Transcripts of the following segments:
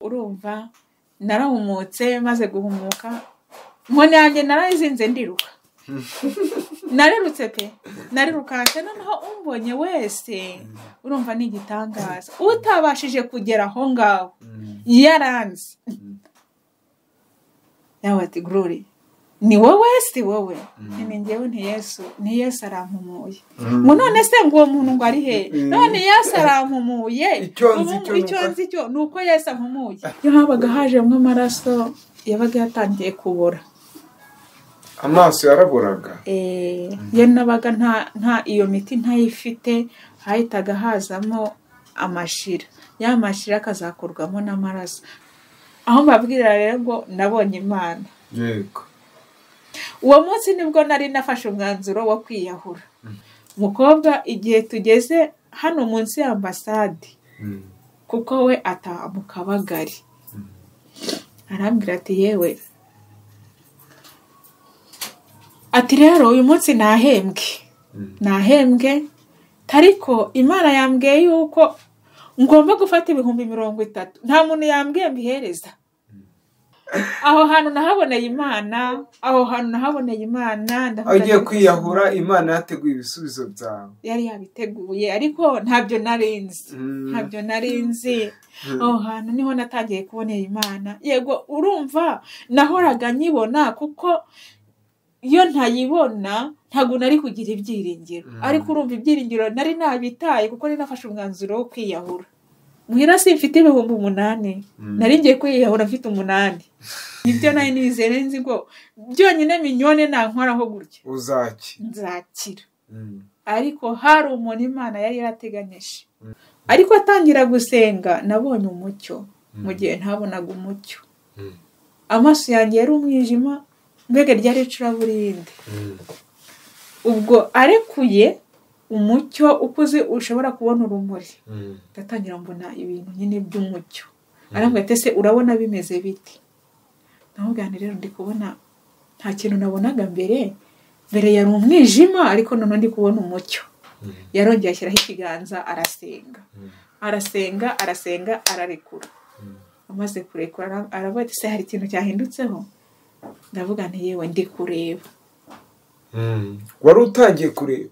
urumva narahumutse maze guhumuka inkoni yanjye narayizinze ndiruka narerutse pe narirukanse noneho umbonye wese urumva ni igitangaza utabashije kugera aho ngaho yaranze yawe ati gorori ni wowe si wowe ni ngewe ni yesu ni yesu arampumuye ngo none se ngo uwo muntu ngo ari he none yesu arampumuye Icyo nzi ubu- cyo ni icyo uko- nzi cyo ni uko yesu ampumuye iyo habaga hajemo amaraso yabaga yatangiye kubora amaso yaraburaga Eh, iyo nabaga nta nta iyo miti ntayifite hahitaga hazamo amashira ya mashira akazakorwamo n'amaraso aho mbabwira rero ngo nabonye imana yego uwo munsi nibwo nari nafashe umwanzuro wo kwiyahura mukobwa igihe tugeze hano munsi y'ambasade Mm. kuko we ataha mu kabagari arambwira ati yewe ati rero uyu munsi nahembwe Mm. nahembwe ariko imana yambwiye yuko ngomba gufata ibihumbi mirongo itatu nta muntu yambwiye mbihereza aho hantu nahaboneye imana aho hantu nahaboneye imana ndavuga aho ugiye nti- kwiyahura imana yateguye ibisubizo byawe yari yabiteguye ariko ntabyo nari nzi Mm. ntabyo nari nzi aho hantu niho natangiye kubonera imana yego urumva nahoraga nyibona kuko iyo ntayibona ntabwo nari kugira ibyiringiro Mm. ariko urumva ibyiringiro nari nabitaye kuko nari nafashe umwanzuro wo kwiyahura muhira si mfite ibihumbi umunani Mm. nari ngiye kwiyahura mfite umunani nibyo nari nizeye nari nzi ngo byonyine minyone nankoraho gutya uzaki nzakira Mm. ariko hari umuntu imana yari yarateganyije ariko atangira gusenga nabonye umucyo mu gihe ntabonaga umucyo Mm. amaso yanjye yari umwijima mbega ryari icuraburindi Mm. ubwo arekuye umucyo ukuze ushobora kubona urumuri Mm. ndatangira mbona ibintu nyine by'umucyo arambwira ati ese urabona bimeze biti namubwira nti rero ndi kubona nta kintu nabonaga mbere mbere yari umwijima ariko noneho ndi kubona umucyo yarongeye ashyiraho ikiganza arasenga arasenga arasenga ararekura amaze kurekura ara- aravuga ati se hari ikintu cyahindutseho ndavuga nti yewe ndi kureba Mm. wari utangiye kureba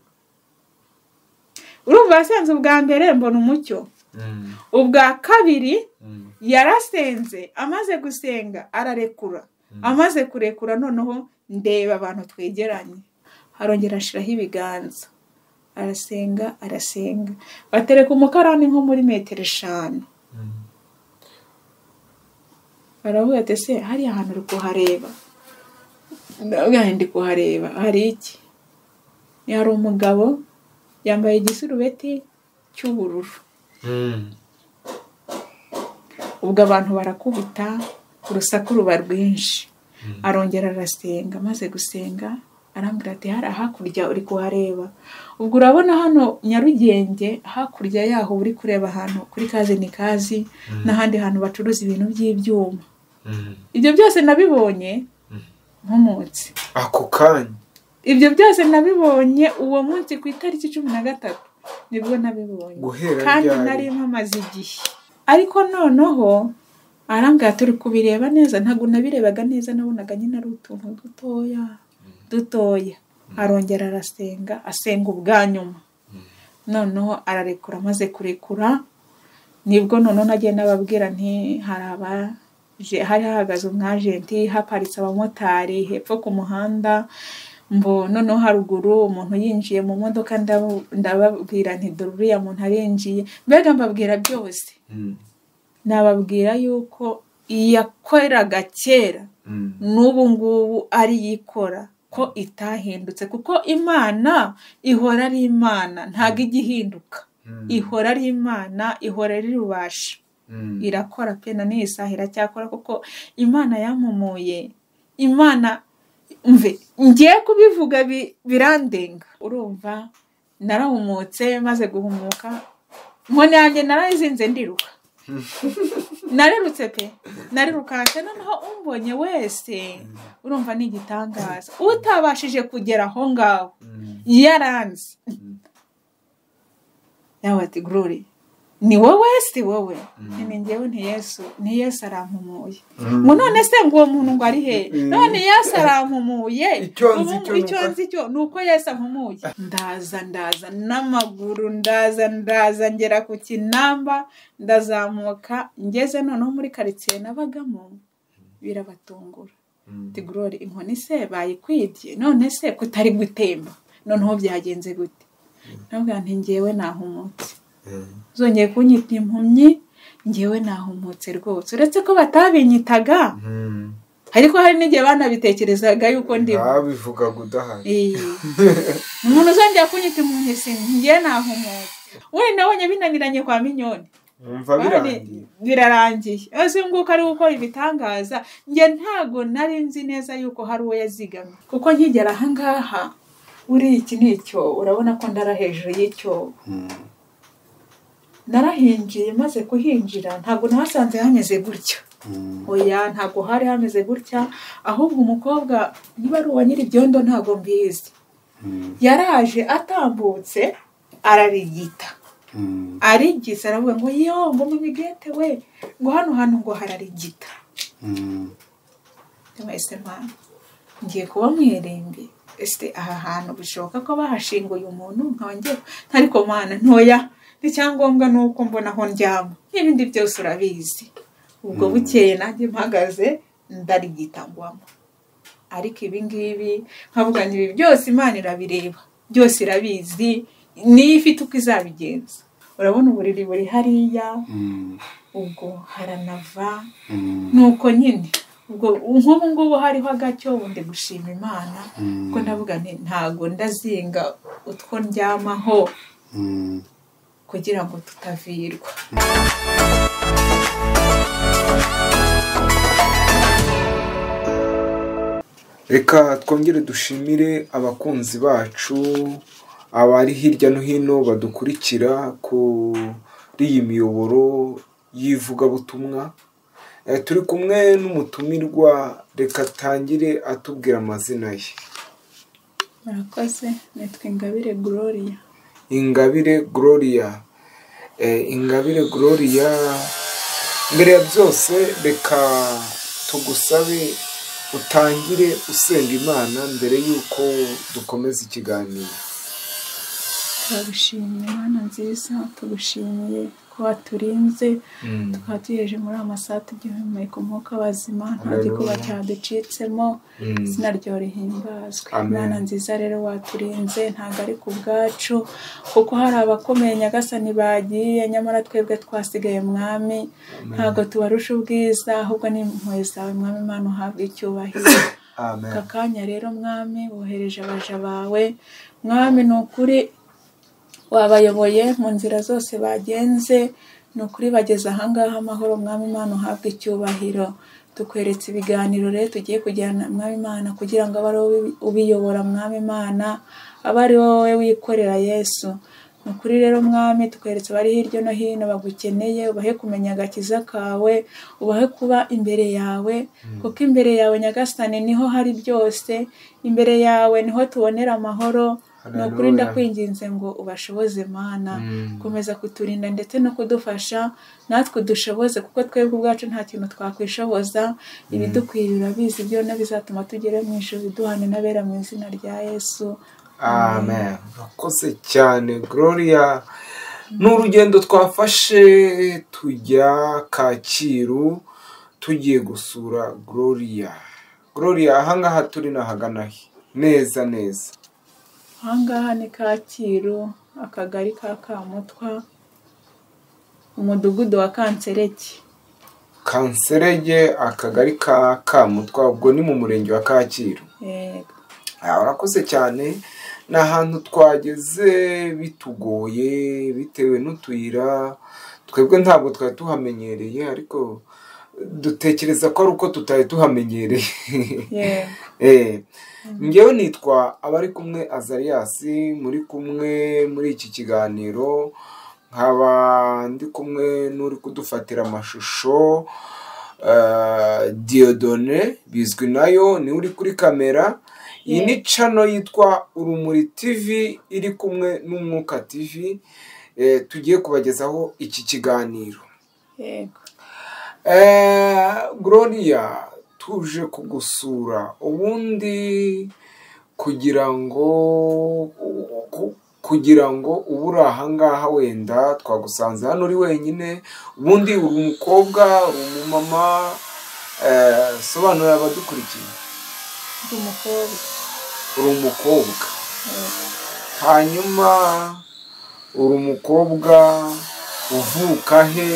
urumva yasenze ubwa mbere mbona umucyo Mm. ubwa kabiri Mm. yarasenze amaze gusenga ararekura amaze kurekura noneho ndeba abantu twegeranye harongera ashiraho ibiganza arasenga arasenga batereka umukarani nko muri metero eshanu Mm. baravuga ati se hariya hantu uri kuhareba ndavuga nti ndi kuhareba hari iki hari umugabo yambaye igisurubeti cy'ubururu Mm. ubwo abantu barakubita urusaku ruba rwinshi arongera arasenga amaze gusenga arambwira ati hari hakurya uri kuhareba ubwo urabona hano nyarugenge hakurya yaho uri kureba ahantu kuri kazi ni kazi n'ahandi hantu bacuruza ibintu by'ibyuma Mm. ibyo byose nabibonye nkomotse ako kanya ibyo byose nabibonye uwo munsi ku itariki cumi na gatatu nibwo nabibonye Guhera kandi ryari. nari mpamaze igihe ariko noneho arambwira ati turi kubireba neza ntabwo nabirebaga neza nabonaga nyine ari utuntu dutoya dutoya arongera arasenga asenga ubwa nyuma noneho ararekura amaze kurekura nibwo noneho nagiye nababwira nti hari abaje hari hahagaze umwajenti haparitse abamotari hepfo ku muhanda mbo noneho haruguru umuntu yinjiye mu modoka ndabo- ndababwira nti dore uriya muntu arinjiye mbega mbabwira byose Mm. nababwira yuko iyakoreraga kera Mm. n'ubu ngubu ari yo ikora ko itahindutse kuko imana ihora ari imana ntabwo ijya ihinduka Mm. ihora ari imana ihora ari rubasha Mm. irakora pe na n'iyi saha iracyakora kuko imana yampumuye imana mve ngiye kubivuga bi- birandenga urumva narahumutse maze guhumuka inkoni yanjye narayizinze ndiruka narerutse pe narirukanse noneho umbonye wese urumva ni igitangaza utabashije kugera aho ngaho Mm. yaranze yawe ati gorori ni wowe si wowe Mm. ni njyewe nti yesu ni yesu arampumuye Mm. ngo none se ngo uwo muntu ngo ari he Mm. none yesu arampumuye Icyo nzi Ubu- cyo icyo nuko- nzi cyo ni uko yesu ampumuye ndaza ndaza n'amaguru ndaza ndaza ngera ku kinamba ndazamuka ngeze noneho muri karitsiye nabagamo birabatungura Mm. ati gorori inkoni se bayikwibye none se kutari gutemba noneho byagenze gute nabwo nti ngewe nahumutse Mm. zongeye kunyita impumyi ngewe nahumutse rwose uretse ko batabinyitaga Mm. ariko hari n'igihe banabitekerezaga yuko ndimo babivuga gudahari Iyi. umuntu uzongera kunyita impumyi si ngewe nahumutse wenda nabonye binaniranye kwa minyoni wumva birangiye birarangiye ese nguko ari gukora ibitangaza njye ntago nari nzi neza yuko hari uwo yazigamye kuko nkigera ahangaha uriya iki ni icyobo urabona ko ndara hejuru y'icyobo narahinjiye maze kuhinjira ntabwo nahasanze hameze gutya oya ntabwo hari hameze gutya ahubwo umukobwa niba ari uwa nyir'ibyondo ntabwo mbizi yaraje atambutse ararigita arigisa aravuga ngo yo ngo mubigete we ngo hano hantu ngo hararigita mwese mwana ngiye kuba mwiringi ese aha hantu bishoboka ko bahashinguye umuntu nkaba ngiye ariko mwana ntoya icyangombwa ni uko mbona aho ndyama n'ibindi byose urabizi ubwo bukeye nanjye mpagaze ndarigitangwamo ariko ibi ngibi nkavuga ngo ibi byose imana irabireba byose irabizi niyo ifite uko izabigenza urabona uburiri buri hariya ubwo haranava nuko nyine ubwo nk'ubu ngubu hariho agacyo ndi gushima imana kuko ndavuga nti ntago ndazinga utwo ndyamaho kugira ngo tutavirwa reka twongere dushimire abakunzi bacu abari hirya no hino badukurikira kuri iyi miyoboro y'ivugabutumwa Eh, turi kumwe n'umutumirwa reka atangire atubwira amazina ye murakoze nitwa ingabire gloria ingabire gloria Eh, ingabire gloria mbere ya byose reka tugusabe utangire usenga imana mbere y'uko dukomeza ikiganiro turagushimiye imana nziza tugushimiye ko waturinze tukaba tugejeje muri aya masaha tugihumeka umwuka w'abazima nta gikuba Haleluya. cyaducitsemo Mm. izina ryawe rihimbazwe Amen. imana nziza rero waturinze ntabwo ari ku bwacu kuko hari abakomeye nyagasani bagiye nyamara twebwe twasigaye mwami ntabwo tubarusha ubwiza ahubwo ni impuhwe zawe mwami imana uhabwa icyubahiro amen aka kanya rero mwami wohereje abaja bawe mwami ni ukuri wabayoboye mu nzira zose bagenze ni ukuri bageze ahangaha amahoro mwami imana uhabwa icyubahiro tukweretse ibiganiro rero tugiye kujyana mwami imana kugira ngo abe ari wowe ubiyobora mwami imana abe ari wowe wikorera yesu ni ukuri rero mwami tukweretse abari hirya no hino bagukeneye ubahe kumenya agakiza kawe ubahe kuba imbere yawe kuko imbere yawe nyagasani niho hari byose imbere yawe niho tubonera amahoro ni ukuri Haleluya. ndakwinginze ngo ubashoboze mana Mm. komeza kuturinda ndetse no kudufasha natwe dushoboze kuko twebwe ubwacu nta kintu twakwishoboza ibidukwiriye urabizi byona bizatuma tugere mu ijuru duhane n'abera mu izina rya yesu amen urakoze cyane gloria ni urugendo twafashe tujya kacyiru tugiye gusura gloria gloria ahangaha turi ni ahagana he neza neza ahangaha ni kacyiru akagari ka kamutwa umudugudu wa kansereke kanserege akagari ka kamutwa ubwo ni mu murenge wa kacyiru yego Ah, urakoze cyane ni ahantu twageze bitugoye bitewe n'utuyira twebwe ntabwo twari tuhamenyereye ariko dutekereza ko ari uko tutari tuhamenyereye yego Eh, njyewe nitwa abari kumwe azariyasi muri kumwe muri iki kiganiro nkaba ndi kumwe n'uri kudufatira amashusho eh, Dieudonné bizwi nayo ni uri kuri kamera iyi ni cano yitwa urumuri tv iri kumwe n'umwuka tv tugiye kubagezaho iki kiganiro yego gloria tuje kugusura ubundi kugira ngo kugira ngo ubu uri ahangaha wenda twagusanze hano uri wenyine ubundi uri umukobwa uri umumama sobanurira abadukurikiye ndi umukobwa uri umukobwa hanyuma uri umukobwa uvuka he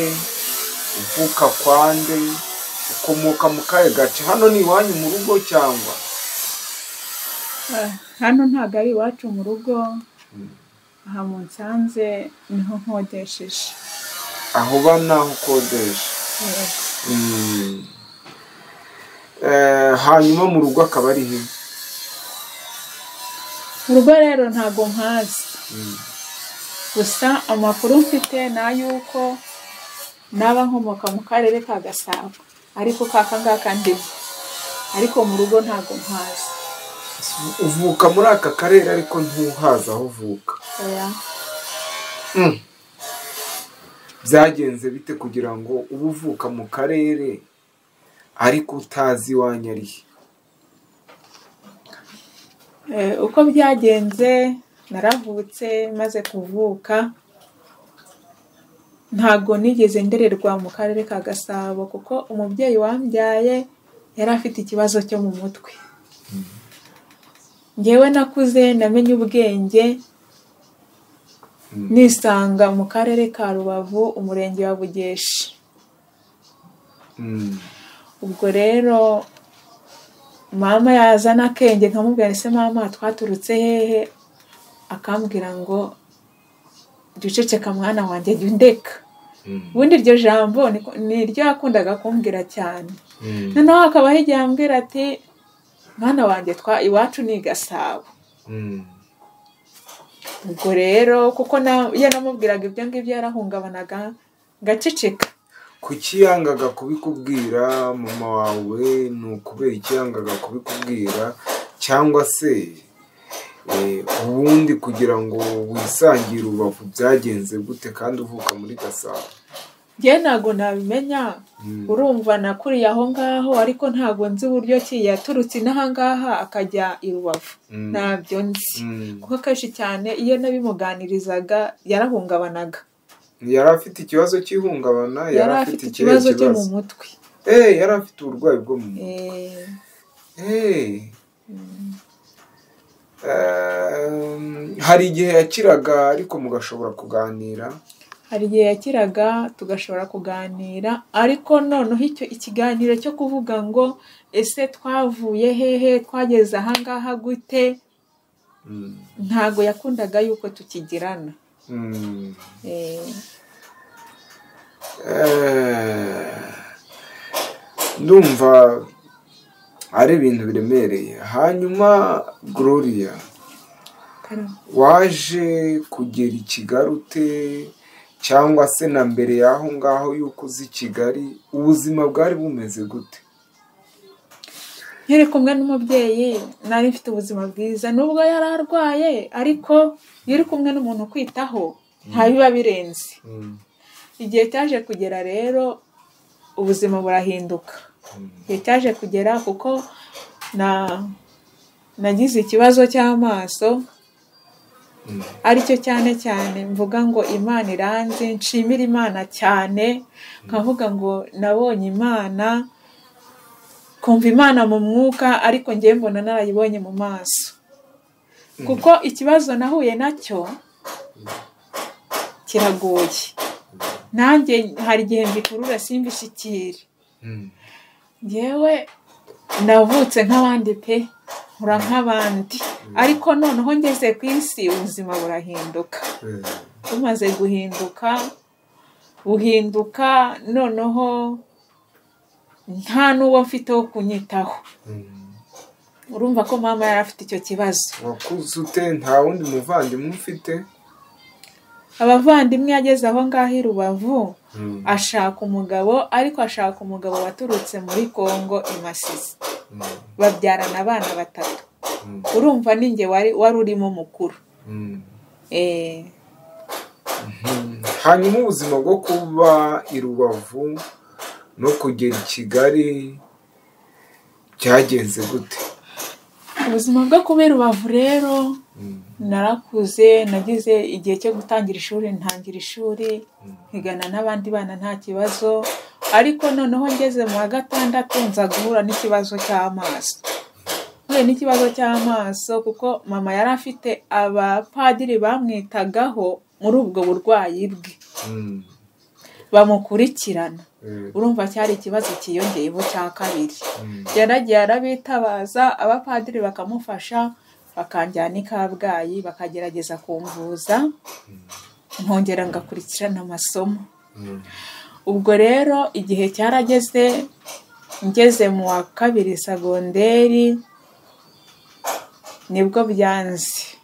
uvuka kwande ukomoka mu kahe gace hano ni iwanyu mu rugo cyangwa Ah, hano ntabwo ari iwacu mu rugo aha mu nsanze niho nkodesheje aho uba n'aho ukodesha Yego. Mm. Eh, hanyuma mu rugo akaba ari he urugo rero ntabwo nkazi gusa amakuru mfite ni ay'uko naba nkomoka mu karere ka gasabo ariko kaka ngaka ndimo ariko mu rugo ntabwo nkazi uvuka muri aka karere ariko ntuhazi aho uvuka oya Mm. byagenze bite kugira ngo ube uvuka mu karere ariko utazi iwanyu ari he Eh, uko byagenze naravutse maze kuvuka ntabwo nigeze ndererwa mu karere ka gasabo kuko umubyeyi wambyaye yari afite ikibazo cyo mu mutwe ngewe nakuze namenye ubwenge nisanga mu karere ka rubavu umurenge wa bugeshi Mm. ubwo rero mama yazana akenge nkamubwira ese mama twaturutse hehe akambwira ngo duceceka mwana wanjye jya undeka Mm. ubundi iryo jambo ni- ni ryo yakundaga kumbwira cyane Mm. noneho hakabaho igihe ambwira ati mwana wanjye twa iwacu ni i gasabo Mm. ubwo rero kuko na- iyo namubwiraga ibyo ngibyo yarahungabanaga ngaceceka kuki yangaga kubikubwira mama wawe ni ukubera iki yangaga kubikubwira cyangwa se eh, ubundi kugira ngo wisangire urubavu byagenze gute kandi uvuka muri gasabo njyewe ntabwo nabimenya Mm. urumva nakuriye aho ngaho ariko ntabwo nzi uburyo ki yaturutse inaha ngaha akajya i rubavu Mm. ntabyo nzi Mm. kuko akenshi cyane iyo nabimuganirizaga yarahungabanaga yari afite ikibazo cy'ihungabana yari afite ikibazo cyo mu mutwe Eh, yari afite uburwayi bwo mu mutwe Eh, Eh. Um, hari igihe yakiraga ariko mugashobora kuganira hari igihe yakiraga tugashobora kuganira ariko noneho icyo ikiganiro cyo kuvuga ngo ese twavuye hehe twageze aha ngaha gute Mm. ntabwo yakundaga yuko tukigirana Mm. Eh, Eh, ndumva ari ibintu biremereye hanyuma gloria karame. waje kugera i kigali ute cyangwa se na mbere y'aho ngaho y'uko uzi kigali ubuzima bwari bumeze gute nkiri kumwe n'umubyeyi nari mfite ubuzima bwiza nubwo yari arwaye ariko iyo uri kumwe n'umuntu ukwitaho nta biba birenze igihe cyaje kugera rero ubuzima burahinduka igihe cyaje kugera kuko na nagize ikibazo cy'amaso aricyo cyane cyane mvuga ngo imana iranze nshimira imana cyane nkavuga ngo nabonye imana kumva imana mu mwuka ariko ngewe mbona narayibonye mu maso kuko ikibazo nahuye nacyo kiragoye nanjye hari igihe mbikurura simbishyikire Mm. ngewe navutse nk'abandi pe nkura nk'abandi ariko noneho ngeze ku isi ubuzima burahinduka Eh, bumaze guhinduka buhinduka noneho nta n'uwo mfite wo kunyitaho mm. urumva ko mama yari afite icyo kibazo wakuze ute nta wundi muvandimwe ufite abavandimwe yageze aho ngaho i rubavu Mm. ashaka umugabo ariko ashaka umugabo waturutse muri kongo i masisi Mm. babyarana abana batatu Mm. urumva ninjye wari wari urimo mukuru Mm. Eh, hanyuma ubuzima bwo kuba i rubavu no kugera i kigali byagenze gute ubuzima bwo kuba i rubavu rero narakuze nagize igihe cyo gutangira ishuri ntangira ishuri nkigana n'abandi bana nta kibazo ariko noneho ngeze mu wa gatandatu nza guhura n'ikibazo cy'amaso mpuye n'ikibazo cy'amaso kuko mama yari afite abapadiri bamwitagaho muri ubwo burwayi bwe Mm. bamukurikirana Eh, urumva cyari ikibazo cyiyongeyeho cya kabiri mm. yaragiye arabitabaza abapadiri bakamufasha bakanjyana i kabgayi bakagerageza kumvuza nkongera ngakurikirana amasomo Mm. ubwo rero igihe cyarageze ngeze mu wa kabiri sagonderi nibwo byanze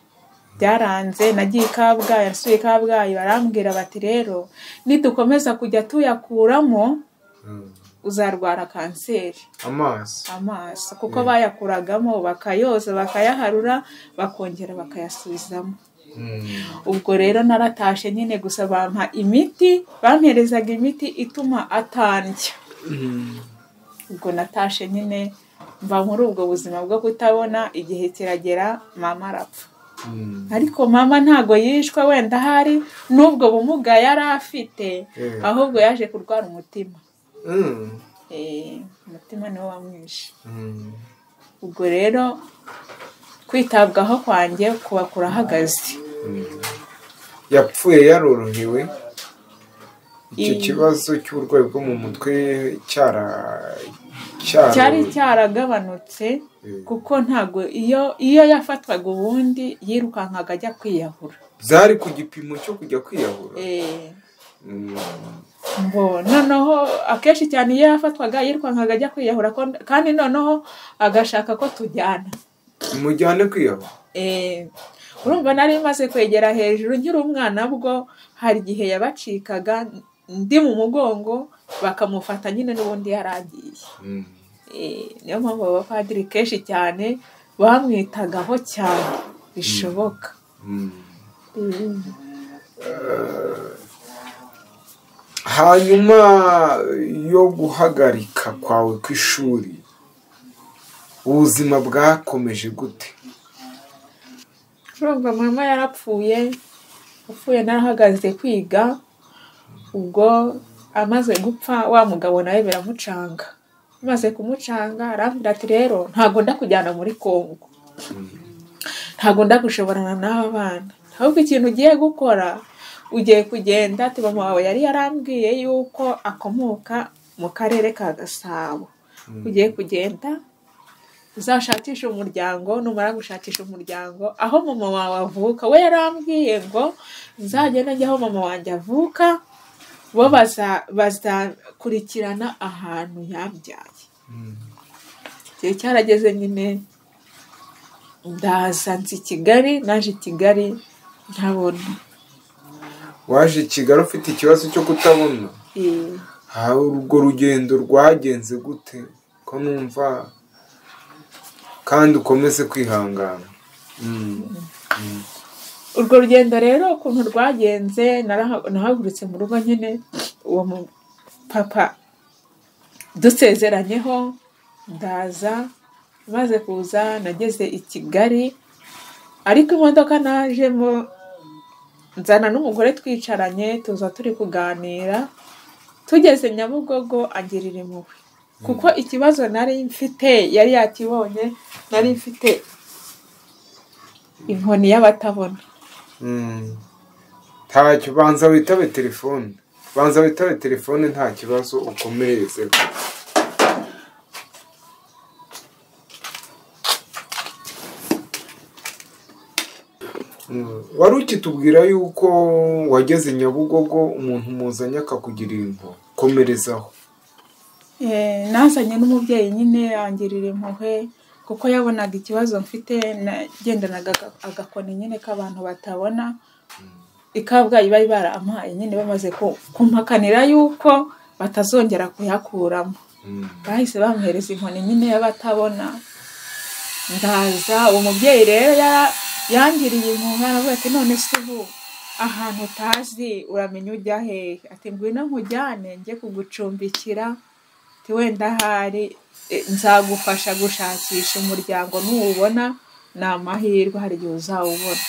byaranze nagiye i kabgayi nasubiye i kabgayi barambwira bati rero nidukomeza kujya tuyakuramo Mm. uzarwara kanseri amaso amaso kuko bayakuragamo bakayoza bakayaharura bakongera bakayasubizamo Mm. ubwo rero naratashe nyine gusa bampa imiti bamperezaga imiti ituma atandya Mm. ubwo natashe nyine mva muri ubwo buzima bwo kutabona igihe kiragera mama arapfa Mm. ariko mama ntago yishwe wenda ahari n'ubwo bumuga yari afite Eh. ahubwo yaje kurwara umutima Mm. Eh, umutima niwo wamwishe Mm. ubwo rero kwitabwaho kwanjye kuba kurahagaze yapfuye yarorohewe icyo Mm. kibazo cy'uburwayi bwo mu mutwe cyara cyaro- cyari cyaragabanutse Eh, kuko ntabwo iyo iyo yafatwaga ubundi yirukankaga ajya kwiyahura byari ku gipimo cyo kujya kwiyahura Eh, Mm. ngo noneho akenshi cyane iyo yafatwaga yirukankaga ajya kwiyahura ko- kandi noneho agashaka ko tujyana mujyane kwiyahura Eh, urumva nari maze kwegera hejuru nkiri umwana bwo hari igihe yabacikaga ndi mu mugongo bakamufata nyine n'ubundi yaragiye Mm. Eh, niyo mpamvu abapadiri kenshi cyane bamwitagaho cyane bishoboka Mm. Mm. hanyuma yo guhagarika kwawe kw'ishuri ubuzima bwakomeje gute urumva mama yarapfuye upfuye narahagaze kwiga ubwo amaze gupfa wa mugabo nawe biramucanga amaze kumucanga arambwira ati rero ntabwo ndakujyana muri kongo ntabwo ndagushoborana n'aba bana ahubwo ikintu ugiye gukora ugiye kugenda ati mama wawe yari yarambwiye yuko akomoka mu karere ka gasabo ugiye kugenda uzashakishe umuryango numara gushakisha umuryango aho mama wawe avuka we yarambwiye ngo nzagende njye aho mama wanjye avuka bo baza- bazakurikirana ahantu yabyaye Mm. igihe cyarageze nyine ndaza nzi kigali naje i kigali ntabona waje i kigali ufite ikibazo cyo kutabona Eh, aha urwo rugendo rwagenze gute ko numva kandi ukomeze kwihangana Mm. urwo rugendo rero ukuntu rwagenze naraha- nahagurutse mu rugo nyine uwo mu- papa dusezeranyeho ndaza maze kuza nageze i kigali ariko imodoka najemo nzana n'umugore twicaranye tuza turi kuganira tugeze nyabugogo agirira impuhwe kuko ikibazo nari mfite yari yakibonye nari mfite inkoni y'abatabona Mm. ntacyo banza witabe telefone banza witabe telefone nta kibazo ukomerezeho Mm. wari ukitubwira yuko wageze nyabugogo umuntu muzanye akakugirira impuhwe komerezaho Eh, nazanye n'umubyeyi nyine yangirira impuhwe kuko yabonaga ikibazo mfite nagendanaga aga- agakoni nyine k'abantu batabona i kabgayi bari barampaye nyine bamaze ku- kumpakanira yuko batazongera kuyakuramo Mm. bahise bamhereza inkoni nyine y'abatabona ndaza uwo mubyeyi rero ya- yangiriye impuhwe aravuga ati none se ubu ahantu utazi uramenya ujya hehe ati ngwino nkujyane njye kugucumbikira ati wenda ahari eh, nzagufasha gushakisha umuryango nuwubona ni amahirwe hari igihe uzawubona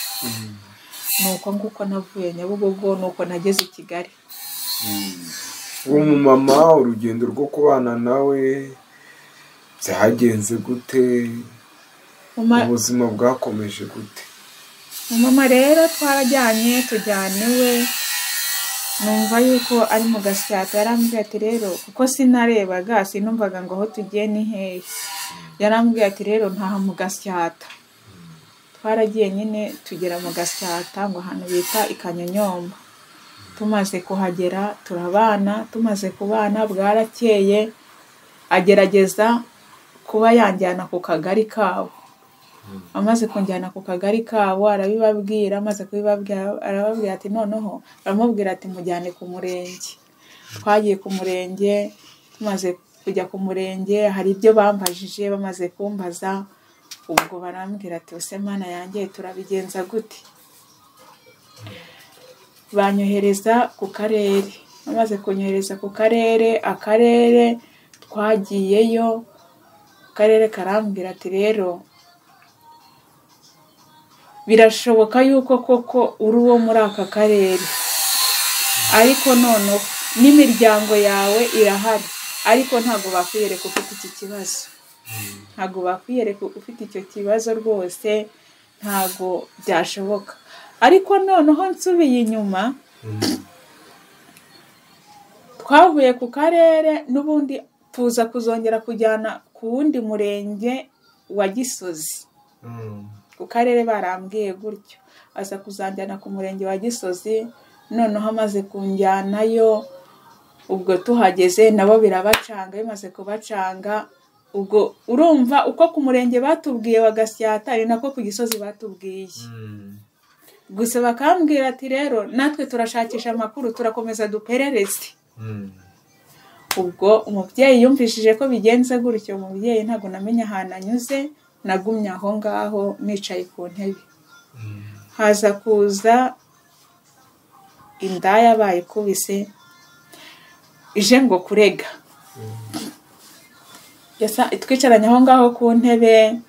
ni uko nguko navuye nyabugogo ni uko nageze i kigali uwo mumama urugendo rwo kubana nawe byagenze gute Mama- ubuzima bwakomeje gute mama rero twarajyanye tujyaniwe numva yuko ari mu gasyata yarambwiye ati rero kuko sinarebaga sinumvaga ngo aho tugiye ni hehe yarambwiye ati rero ntaha mu gasyata twaragiye nyine tugera mu gasyata ngo ahantu bita i kanyonyomba tumaze kuhagera turabana tumaze kubana bwarakeye agerageza kuba yanjyana ku kagari kabo amaze kunjyana ku kagari kabo arabibabwira amaze kubibabwira arababwira ati noneho aramubwira ati mujyane ku murenge twagiye ku murenge tumaze kujya ku murenge hari ibyo bambajije bamaze kumbaza ubwo barambwira ati ese mana yanjye turabigenza gute banyohereza ku karere bamaze kunyohereza ku karere akarere twagiyeyo akarere karambwira ati rero birashoboka yuko koko uri uwo muri aka karere ariko noneho n'imiryango yawe irahari ariko ntabwo bakwiyereka ufite iki kibazo ntabwo bakwiyereka ufite icyo kibazo rwose ntabwo byashoboka ariko noneho nsubiye inyuma twavuye ku karere n'ubundi tuza kuzongera kujyana ku wundi murenge wa gisozi ku karere barambwiye gutyo aza kuzanjyana ku murenge wa gisozi noneho amaze kunjyanayo ubwo tuhageze nabo birabacanga bimaze kubacanga ubwo urumva uko ku murenge batubwiye wa gasyata ari nako ku gisozi batubwiye gusa bakambwira ati rero natwe turashakisha amakuru turakomeza duperereze ubwo umubyeyi yumvishije ko bigenze gutyo umubyeyi ntabwo namenya ahantu anyuze nagumye aho ngaho nicaye ku ntebe haza kuza indaya bayikubise ije ngo kurega Yasa- twicaranye aho ngaho ku ntebe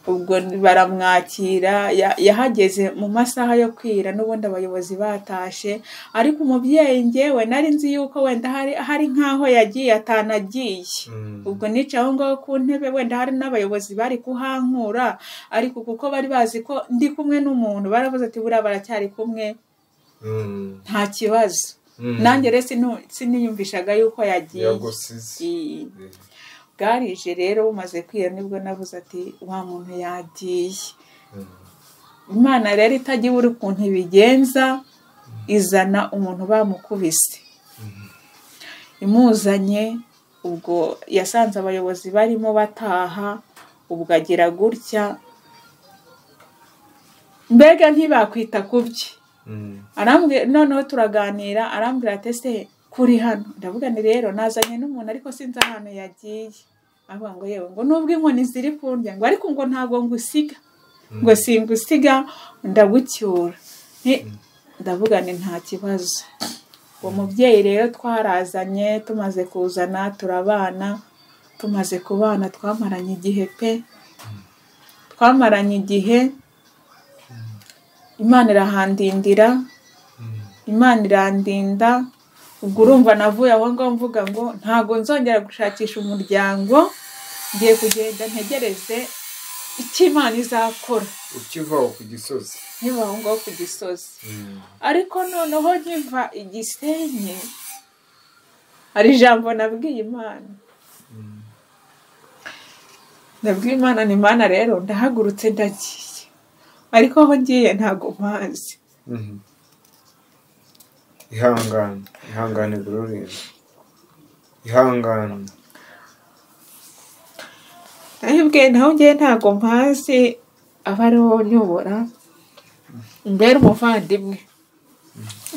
ubwo baramwakira ya- yahageze mu masaha yo kwira n'ubundi abayobozi batashe ariko umubyeyi njyewe nari nzi yuko wenda hari, hari nk'aho yagiye atanagiye ubwo nicaye aho ngaho ku ntebe wenda hari n'abayobozi bari kuhankura ariko kuko bari bazi ko ndi kumwe n'umuntu baravuze ati buriya baracyari kumwe nta kibazo nanjye rero sinu- siniyumvishaga yuko yagiye yagusize I- bwarije rero bumaze kwira nibwo navuze ati wa muntu yagiye imana rero itajya ibura ukuntu ibigenza izana umuntu bamukubise imuzanye ubwo yasanze abayobozi barimo bataha ubwo agira gutya mbega ntibakwita ku bye arambwira noneho turaganira arambwira ati ese kuri hano ndavuga ni rero nazanye n'umuntu ariko sinzi ahantu yagiye avuga ngo yewe ngo nubwo inkoni ziri kundya ngo ariko ngo ntabwo ngusiga ngo singusiga ndagucyura Ni- ndavuga ni nta kibazo uwo mubyeyi rero twarazanye tumaze kuzana turabana tumaze kubana twamaranye igihe pe twamaranye igihe imana irahandindira imana irandinda ubwo urumva navuye aho ngaho mvuga ngo ntabwo nzongera gushakisha umuryango ngiye kugenda ntegereze icyo imana izakora ukivaho ku gisozi nkiva aho ngaho ku gisozi ariko noneho nkiva igisenyi hari ijambo nabwiye imana nabwiye imana ni imana rero ndahagurutse ndagiye ariko aho ngiye ntabwo mpazi Mhm. ihangane ihangane gururinda ihangane ndahibwiye naho ngiye ntabwo mpazi aba ariho nyobora mbere umuvandimwe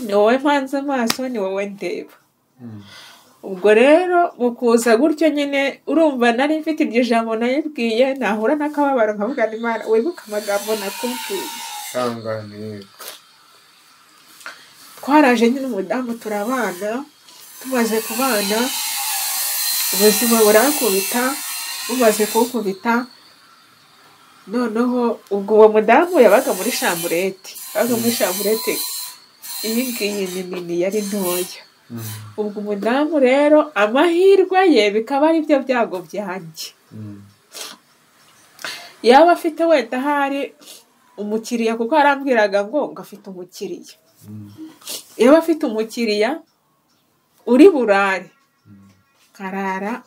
ni wowe mpanze amaso ni wowe ndeba ubwo rero mu kuza gutyo nyine urumva nari mfite iryo jambo nayibwiye nahura n'akababaro nkavuga ni imana wibuke amagambo nakubwiye ihangane yego twaraje nyine umudamu turabana tumaze kubana ubuzima burankubita bumaze kunkubita noneho ubwo uwo mudamu yabaga muri shamburete yabaga muri shamburete iyi ngiyi ni nini yari ntoya ubwo umudamu rero amahirwe ye bikaba ari byo byago byanjye yaba afite wenda ahari umukiriya kuko yarambwiraga ngo ngo afite umukiriya yaba afite umukiriya uri burare karara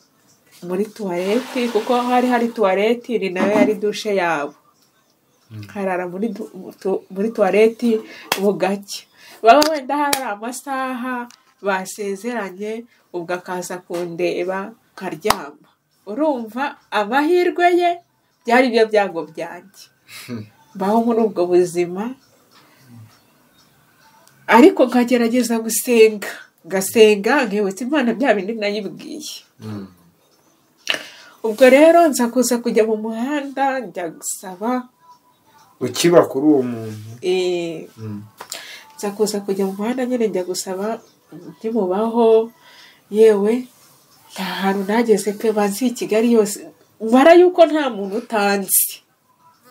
muri tuwareti kuko hari hari tuwareti ni nayo yari dushe yabo karara muri du- tu- muri tuwareti bugacya baba wenda hari amasaha basezeranye ubwo akaza kundeba nkaryama urumva amahirwe ye byari byo byago byanjye mbaho muri ubwo buzima ariko nkagerageza gusenga ngasenga nkibutsa imana bya bindi nayibwiye ubwo rero nza kuza kujya mu muhanda njya gusaba ukiba kuri uwo muntu eh, Mm. nza kuza kujya mu muhanda nyine njya gusaba ntimubaho yewe nta hantu nageze pe banzi i kigali yose mara yuko nta muntu utanzi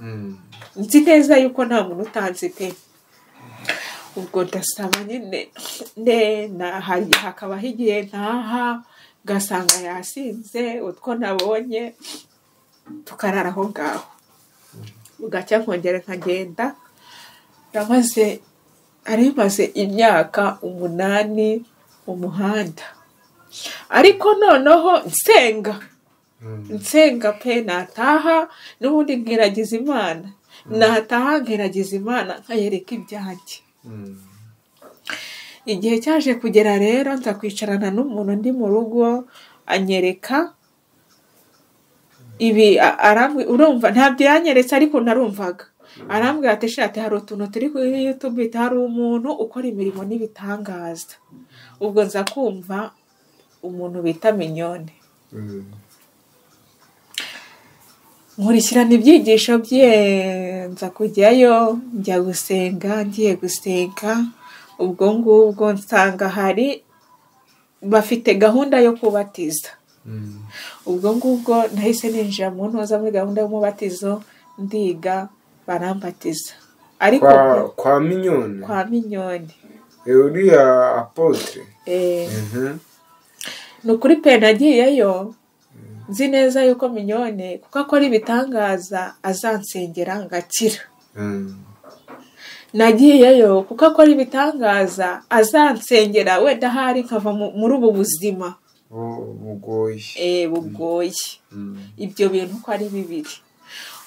Mm. nzi neza yuko nta muntu utanzi pe ubwo ndasaba nyine ne na- hari hakaba higiye ntaha ngasanga yasinze utwo nabonye tukarara aho ngaho bugacya nkongera nkagenda namaze ari maze imyaka umunani mu muhanda ariko noneho nsenga Mm. nsenga pe nataha n'ubundi nkiragiza imana nataha nkiragiza imana nkayereka ibyanjye Mm. igihe cyaje kugera rero nza kwicarana n'umuntu ndi mu rugo anyereka ibi a- arambwi- urumva ntabyo yanyeretse ariko narumvaga arambwira ati shati hari utuntu turi kuri yutube hari umuntu ukora imirimo n'ibitangaza ubwo nza kumva umuntu bita minyone Mm. nkurikirana ibyigisho bye nza kujyayo njya gusenga ngiye gusenga ubwo ngubwo nsanga hari bafite gahunda yo kubatiza Mm. ubwo ngubwo nahise ninjira mu ntoza muri gahunda y'umubatizo ndiga barambatiza ariko kwa kwa minyoni kwa minyoni Eh, uriya apotre eh, Mhm. ni ukuri pe nagiyeyo nzi neza yuko minyone kuko akora ibitangaza azansengera ngakira Mm. nagiyeyo kuko akora ibitangaza azansengera wenda ahari nkava mu- muri ubu buzima Bu- bugoye eh, bugoye Mm. ibyo bintu uko ari bibiri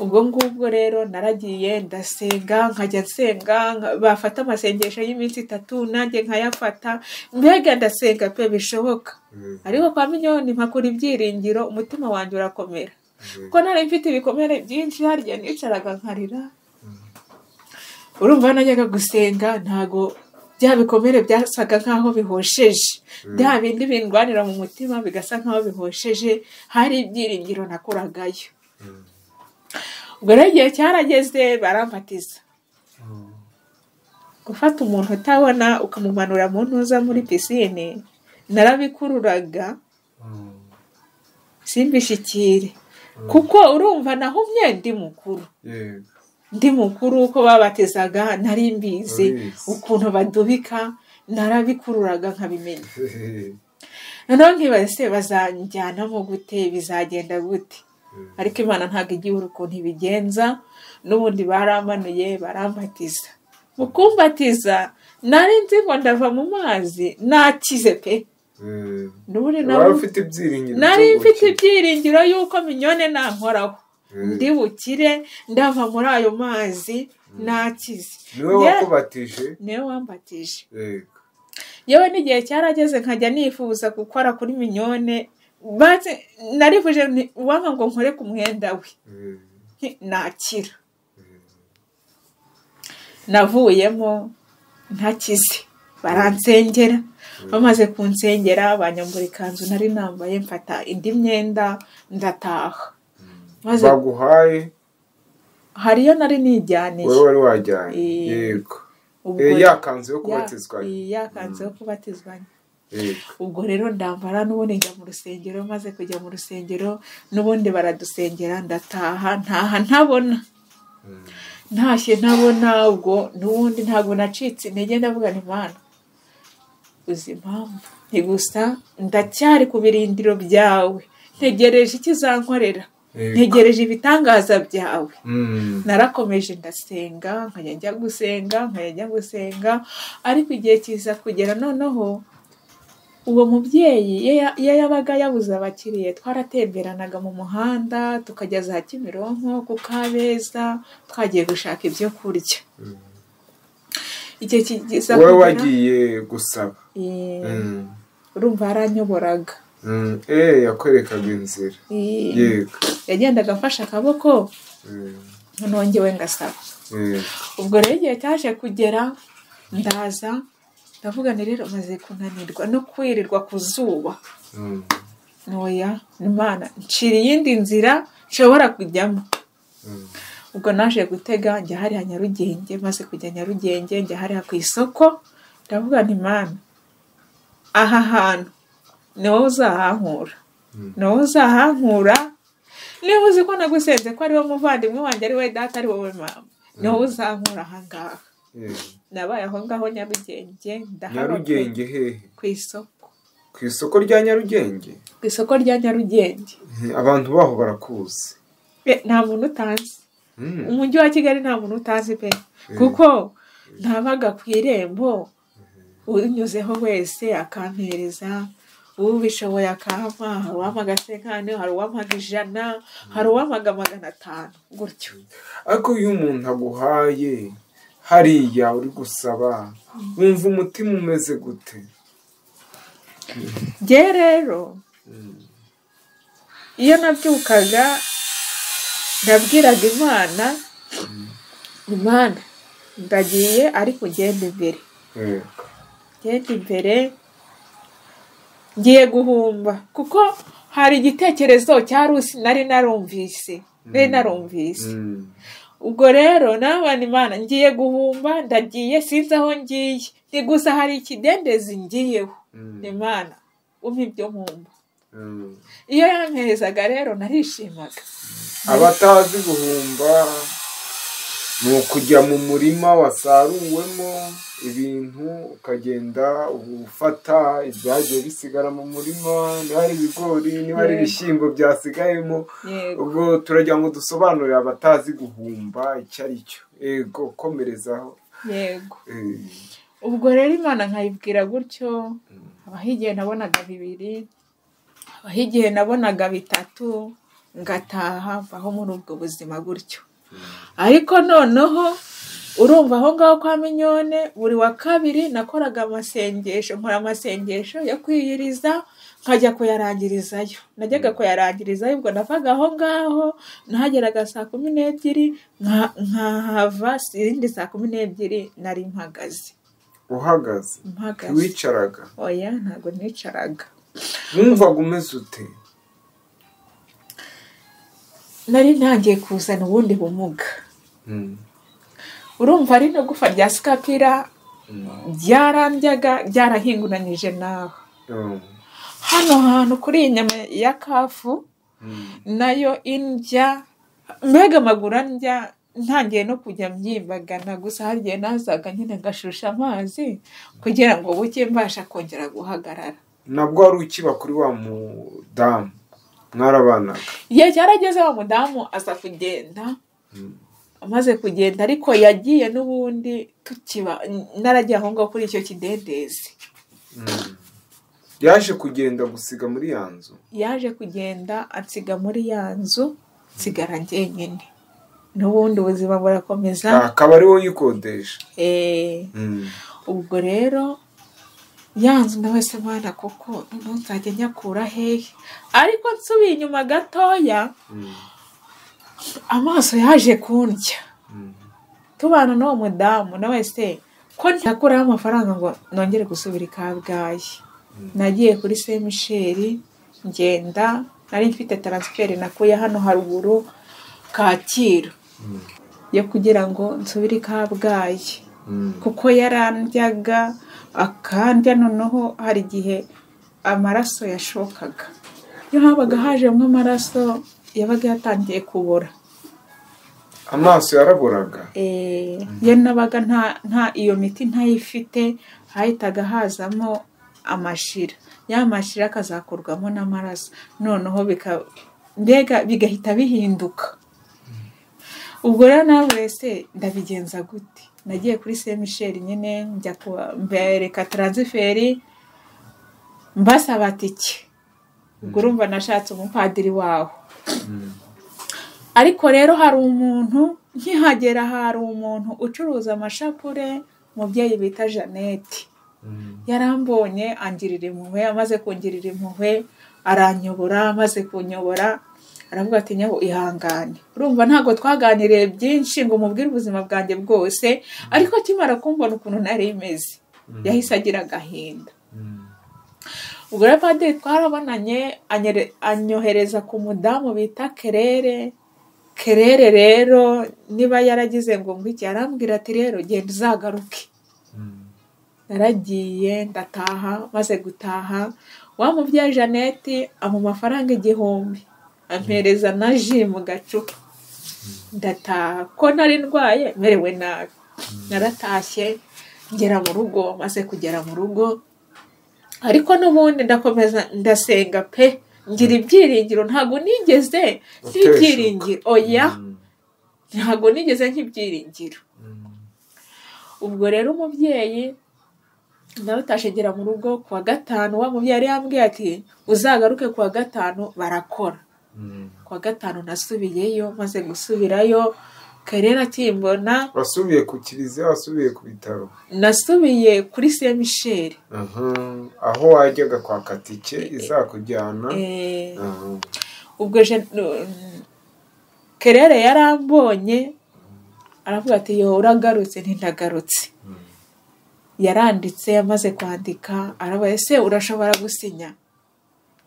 ubwo ngubwo rero naragiye ndasenga nkajya nsenga nka- bafata amasengesho y'iminsi itatu nanjye nkayafata mbega ndasenga pe bishoboka Mm. ariko kwa minyoni mpakura ibyiringiro umutima wanjye urakomera kuko nari mfite ibikomere byinshi harya nicaraga nkarira urumva najyaga gusenga ntago bya bikomere byasaga nk'aho bihosheje bya bindi bindwanira mu mutima bigasa nk'aho bihosheje hari ibyiringiro nakuragayo Mm. ubwo rero igihe cyarageze barambatiza Mm. gufata umuntu utabona ukamumanura mu ntuza muri pisine narabikururaga Mm. simbishyikire kuko urumva nahumye ndi mukuru Yego. ndi mukuru uko babatizaga nari mbizi Urabizi. ukuntu badubika narabikururaga nkabimenya noneho nkibase bazanjyanamo gute bizagenda gute ariko imana ntabwo igihura ukuntu ibigenza n'ubundi baramanuye barambatiza mu kumbatiza nari nzi ngo ndava mu mazi nakize pe Mm. n'ubundi wari nawe ufite ibyiringiro nari byo mfite gukira. ibyiringiro y'uko minyone nankoraho Mm. ndi bukire ndava muri ayo mazi nakize niwe Nge- wakubatije niwe wambatije Yego. yewe n'igihe cyarageze nkajya nifuza gukora kuri minyone banze narivuje nti- uwanga ngo nkore ku mwenda we Mm. nti- nakira navuyemo ntakize baransengera bamaze kunsengera banyambura ikanzu nari nambaye mfata indi myenda ndataha maze baguhaye hariyo nari wowe nijyaniye wari wajyanye Eh. yego ubwo yakanzu yo ya- kubatizwa yakanze yo kubatizwa Eh, ubwo rero ndambara n'ubundi njya mu rusengero maze kujya mu rusengero n'ubundi baradusengera ndataha ntaha ntabona ntashye ntabona ubwo n'ubundi ntabwo nacitse intege ndavuga nti mana uzi impamvu ni gusa ndacyari ku birindiro byawe ntegereje ikizankorera Yego. ntegereje ibitangaza byawe mm, narakomeje ndasenga nkajya njya gusenga nkajya njya gusenga ariko igihe kiza kugera noneho uwo mubyeyi iyo ya- iyo yabaga yabuze abakiriya twaratemberanaga mu muhanda tukajya za kimironko ku kabeza twagiye gushaka ibyo kurya igihe kiza wowe wagiye gusaba eh, Mm, urumva yaranyoboraga mm, eh, yakwerekaga inzira Eh, yego yagendaga amfashe akaboko Mm, nongewe ngasaba yego. ubwo rero igihe cyaje kugera ndaza ndavuga ni rero maze kunanirwa no kwirirwa ku zuba Mm, ntoya imana ncira iyindi nzira nshobora kujyamo mm, ubwo naje gutega njya hariya nyarugenge maze kujya nyarugenge njya hariya ku isoko ndavuga nti mana aha hantu ni wowe uzahankura Mm. ni wowe uzahankura niba uzi ko nagusenze ko ari wowe muvandimwe wanjye ari wowe data ari wowe mama ni wowe uzankura aha ngaha yego. nabaye aho ngaho nyarugenge ndahaba ku- nyarugenge hehe ku isoko ku isoko rya nyarugenge ku isoko rya nyarugenge Eh, abantu baho barakuzi Eh, nta muntu utazi Mm, umujyi wa kigali nta muntu utazi pe kuko ntabaga ku irembo unyuzeho wese akampereza ubishoboye akampa hari uwampaga sekane hari uwampaga ijana hari uwampaga magana atanu gutyo ariko iyo umuntu aguhaye hariya uri gusaba wumva umutima umeze gute ngewe rero iyo nabyukaga nabwiraga imana imana ndagiye ariko ngenda imbere Eh, ngenda imbere ngiye guhumba kuko hari igitekerezo cya rusi nari narumvise nari narumvise mm, ubwo rero nabana imana ngiye guhumba ndagiye sinzi aho ngiye ni gusa hari ikidendezi ngiyeho mm, imana umpa ibyo nkumva mm. iyo yamperezaga rero narishimaga abatazi guhumba ni ukujya mu murima wasaruwemo ibintu ukagenda ufata ibyagiye bisigara mu murima niba ari ibigori niba ari Yego. ibishyimbo byasigayemo yego ubwo turagira ngo dusobanurire abatazi guhumba icyo ari cyo yego komerezaho yego Eh, ubwo rero imana nkayibwira gutyo habaho igihe nabonaga bibiri habaho igihe nabonaga bitatu ngataha mbaho muri ubwo buzima gutyo ariko noneho urumva aho ngaho kwa minyone buri wa kabiri nakoraga amasengesho nkora amasengesho yo kwiyiriza nkajya kuyarangirizayo najyaga kuyarangirizayo ubwo navaga aho ngaho nahageraga saa kumi n'ebyiri nka- nkahava izindi saa kumi n'ebyiri nari mpagaze uhagaze mpagaze wicaraga oya ntabwo nicaraga wumvaga umeze ute nari ntangiye kuzana ubundi bumuga Mm, urumva ari no gufa rya sikapira mm, byarandyaga byarahinguranyije nawe mm, hano hantu kuri iyi nyama ya kafu mm. nayo indya mbega amaguru andya ntangiye no kujya myimbagana gusa hari igihe nazaga nyine ngashusha amazi kugira ngo buke mbasha kongera guhagarara nabwo wari ukiba kuri wa mudamu mwarabanaga igihe cyarageze wa mudamu aza kugenda amaze kugenda ariko yagiye n'ubundi tukiba naragiye aho ngaho kuri icyo kidendezi Mm. yaje kugenda gusiga muri ya nzu yaje kugenda ansiga muri ya nzu nsigara njyenyine n'ubundi ubuzima burakomeza Ah, akaba ari wowe uyikodesha Eh, Mm, ubwo rero ya nzu nawe se mwana kuko noneho nzajya nyakura hehe ariko nsubiye inyuma gatoya mm, amaso yaje kundya mm. tubana n'uwo mudamu na wese ko ntakuraho amafaranga ngo nongere gusubira i kabgayi nagiye kuri se misheri ngenda nari mfite taransiferi nakuye hano haruguru kacyiru yo kugira ngo nsubire i kabgayi kuko yarandyaga akandya noneho hari igihe amaraso yashokaga iyo habaga hajemo amaraso yabaga yatangiye kubora amaso yaraburaga Eh, ye nabaga nta nta iyo miti ntayifite hahitaga hazamo amashira ya mashira akazakorwamo n'amaraso noneho bika- mbega bigahita bihinduka ubwo rero nawe wese ndabigenza gute nagiye kuri saint michel nyine njya kuba- mbereka taransiferi mbasaba tike ubwo urumva nashatse umupadiri waho ariko rero hari umuntu nkihagera hari umuntu ucuruza amashapure umubyeyi bita jeannette yarambonye angirira impuhwe amaze kungirira impuhwe aranyobora amaze kunyobora aravuga ati nyabu ihangane urumva ntabwo twaganiriye byinshi ngo umubwire ubuzima bwanjye bwose ariko akimara kumbona ukuntu nari imeze yahise agira agahinda ubwo rero padiri twarabonanye anyere- anyohereza ku mudamu bita kerere kerere rero niba yaragize ngo ngwiki iki arambwira ati rero genda uzagaruke naragiye ndataha maze gutaha wa mubyeyi jeannette amu amafaranga igihumbi ampereza na ji mu gacupa ndataha ko nari ndwaye merewe nabi naratashye ngera mu rugo maze kugera mu rugo ariko n'ubundi ndakomeza ndasenga pe ngira ibyiringiro ntabwo nigeze Uteshuka. nk'ibyiringiro oya ntabwo nigeze nk'ibyiringiro ubwo rero umubyeyi nawe utashegera mu rugo ku wa gatanu wa mubyeyi yari yambwiye ati uzagaruke ku wa gatanu barakora ku wa gatanu nasubiyeyo maze gusubirayo karera akimbona wasubiye ku kiliziya wasubiye ku bitaro nasubiye kuri saint michel Aha, aho wajyaga kwaka tike izakujyana Eh, Aha. ubwo je- n- kerere yarambonye aravuga ati yo uragarutse ntindagarutse yaranditse amaze kwandika arabaye ese urashobora gusinya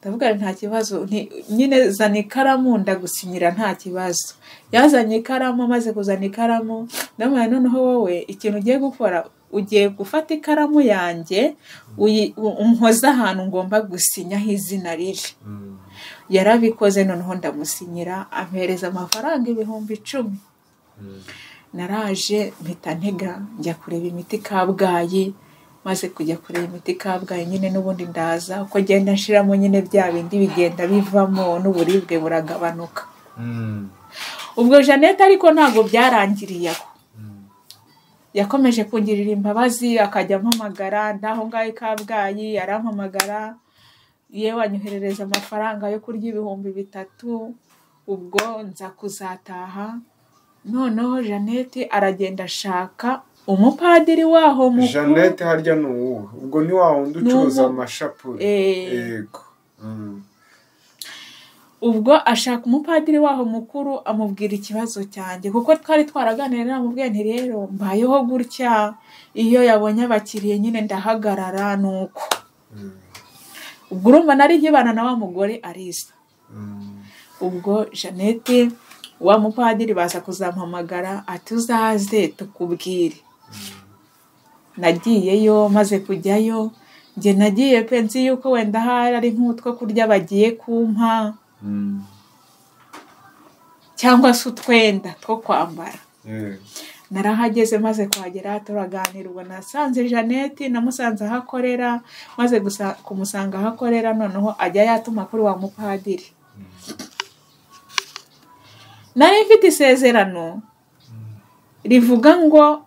ndavuga nti, nta kibazo nti- nyine zana ikaramu ndagusinyira nta kibazo yazanye ikaramu amaze kuzana ikaramu ndamubwira noneho wowe ikintu ugiye gukora ugiye gufata ikaramu yanjye uyi- u- unkoze ahantu ngomba gusinyaho izina riri Mm. yarabikoze noneho ndamusinyira ampereza amafaranga ibihumbi icumi naraje mpita ntega njya kureba imiti kabgayi maze kujya kureba imiti kabgayi nyine n'ubundi ndaza uko ngenda nshiramo nyine bya bindi bigenda bivamo n'uburibwe buragabanuka Mm. ubwo jeannette ariko ntabwo byarangiriye aho yakomeje kungirira imbabazi akajya ampamagara ndaho ngaho i kabgayi arampamagara yewe anyoherereza amafaranga yo kurya ibihumbi bitatu ubwo nza kuzataha noneho jeannette aragenda ashaka umupadiri waho mukuru jeannette harya ni uwuhe ubwo ni wa wundi Ni ucuruza umu- amashapure Eh. yego Mm. ubwo ashaka umupadiri waho mukuru amubwira ikibazo cyanjye kuko twari twaraganiriye namubwiye nti rero mbayeho gutya iyo yabonye abakiriya nyine ndahagarara ni uko Mm. ubwo urumva nari nkibana na wa mugore arisa Mm. ubwo jeannette wa mupadiri baza kuzampamagara ati uzaze tukubwire nagiyeyo maze kujyayo njye nagiye pe nzi yuko wenda hari ari nk'utwo kurya bagiye kumpa Mm. cyangwa se utwenda two kwambara Yego. narahageze maze kuhagera turaganira ubwo nasanze jeannette namusanze aho akorera maze gusa- kumusanga aho akorera noneho ajya yatuma kuri wa mupadiri nari mfite isezerano rivuga ngo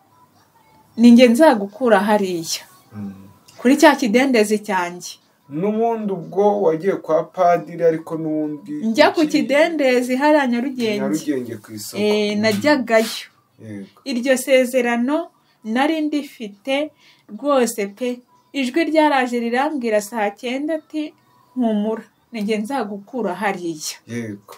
ni njye nzagukura hariya Mm. kuri cya kidendezi cyanjye n'ubundi ubwo wagiye kwa padiri ariko n'ubundi njya ku iki- kidendezi hariya nyarugenge nyarugenge ku isoko Eh, najyagayo Yego. iryo sezerano nari ndifite rwose pe ijwi ryaraje rirambwira saa cyenda ati mpumura ninjye nzagukura hariya yego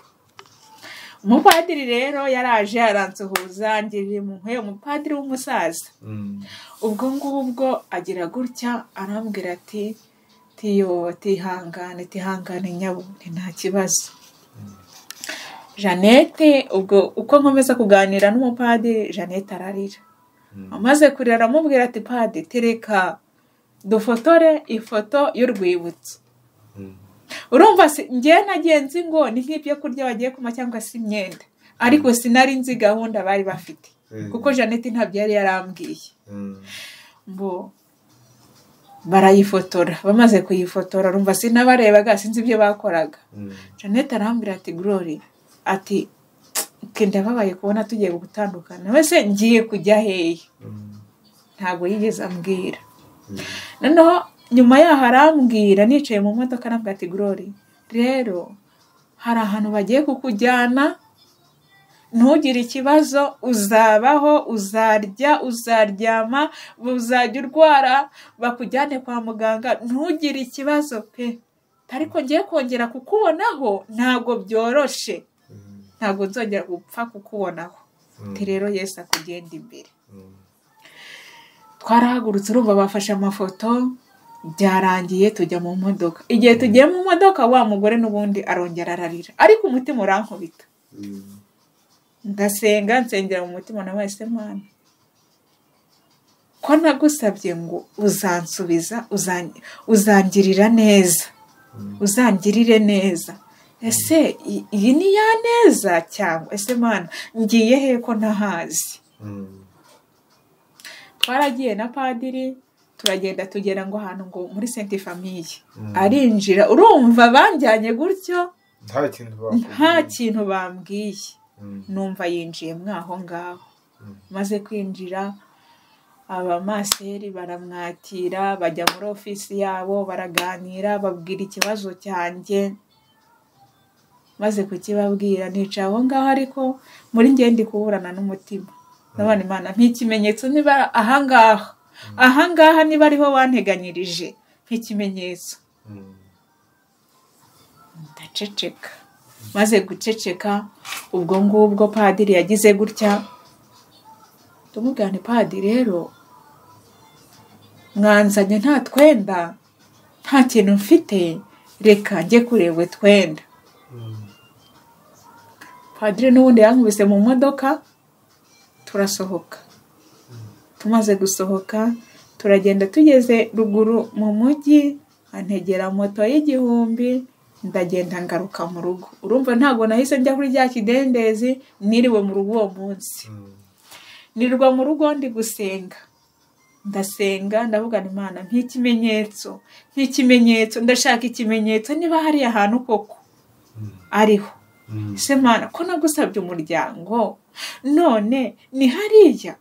umupadiri rero yaraje aransuhuza ngirira impuhwe umupadiri w'umusaza Mm. ubwo ngubwo agira gutya arambwira ati tiyo tihangane tihangane nyabo ni nta kibazo jeannette ubwo uko nkomeza kuganira n'umupadiri jeannette ararira amaze kurira aramubwira ati padi tereka dufotore ifoto y'urwibutso urumva si ngewe nagiye nzi ngo ni nk'ibyo kurya bagiye kuma cyangwa se imyenda ariko sinari nzi gahunda bari bafite kuko jeannette ntabyo yari yarambwiye ngo barayifotora bamaze kuyifotora rumva sinabarebaga sinzi ibyo bakoraga jeannette arambwira ati glory ati twe ndababaye kubona tugiye gutandukana wese ngiye kujya hehe ntabwo yigeze ambwira noneho nyuma yaho arambwira nicaye mu modoka arambwira ati glory rero hari ahantu bagiye kukujyana ntugire ikibazo uzabaho uzarya uzaryama uzajya urwara bakujyane kwa muganga ntugire ikibazo pe ariko ngiye kongera kukubonaho ntabwo byoroshe ntabwo nzongera gupfa kukubonaho ati rero yesi akugenda imbere twarahagurutse urumva bafashe amafoto byarangiye tujya mu modoka igihe tugiye mu modoka wa mugore n'ubundi arongera ararira ariko umutima urankubita ndasenga nsengera mu mutima na wese mwana ko nagusabye ngo uzansubiza uzangirira neza uzangirire neza ese iyi ni ya neza cyangwa ese mwana ngiye he ko ntahazi twaragiye na padiri turagenda tugera ngo ahantu ngo muri senti famiye arinjira urumva banjyanye gutyo nta kintu bambwiye numva yinjiye mwaho ngaho maze kwinjira abamaseri baramwakira bajya muri ofisi yabo baraganira babwira ikibazo cyanjye maze kukibabwira nica aho ngaho ariko muri ngende kuburana n'umutima nabona imana nk'ikimenyetso niba ahangaha ahangaha niba ariho wanteganyirije nk'ikimenyetso ndaceceka maze guceceka ubwo ngubwo padiri yagize gutya tumugane padiri rero mwanzanye nta twenda nta kintu mfite reka njye kureba twenda padiri n'ubundi yankubise mu modoka turasohoka tumaze gusohoka turagenda tugeze ruguru mu mujyi antegera moto y'igihumbi ndagenda ngaruka mu rugo urumva ntabwo nahise njya kuri rya kidendezi niriwe mu rugo uwo munsi nirwa mu rugo ndi gusenga ndasenga ndavugana imana nk'ikimenyetso nk'ikimenyetso ndashaka ikimenyetso niba hari ahantu koko ariho ese mwana ko nagusabye umuryango none ni hariya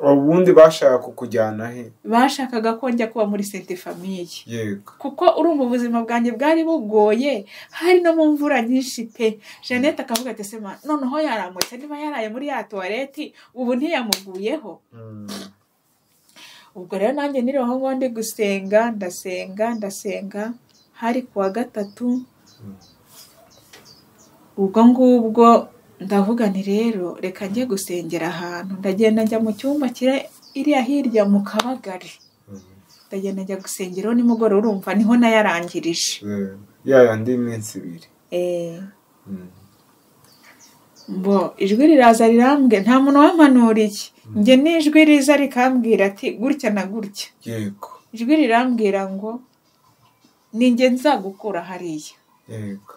ubundi bashaka kukujyana he bashakaga ko njya kuba muri senti famiye yego kuko urumva ubuzima bwanjye bwari bugoye hari no mu mvura nyinshi pe jeannette akavuga ati sema noneho yaramutse niba yaraye muri ya tuwareti ubu ntiyamuguyeho ubwo rero nanjye niri aho ngaho ndi gusenga ndasenga ndasenga hari ku wa gatatu ubwo ngubwo ndavuga ni rero reka njye gusengera ahantu ndagenda njya mu cyumba kiri iriya hirya mu kabagari ndagenda njya gusengeraho nimugoroba urumva niho nayarangirije ya yandi minsi ibiri mbo ijwi riraza rirambwe nta muntu wamanuriye njye n'ijwi riza rikambwira ati gutya na gutya yego ijwi rirambwira ngo ni njye nzagukura hariya yego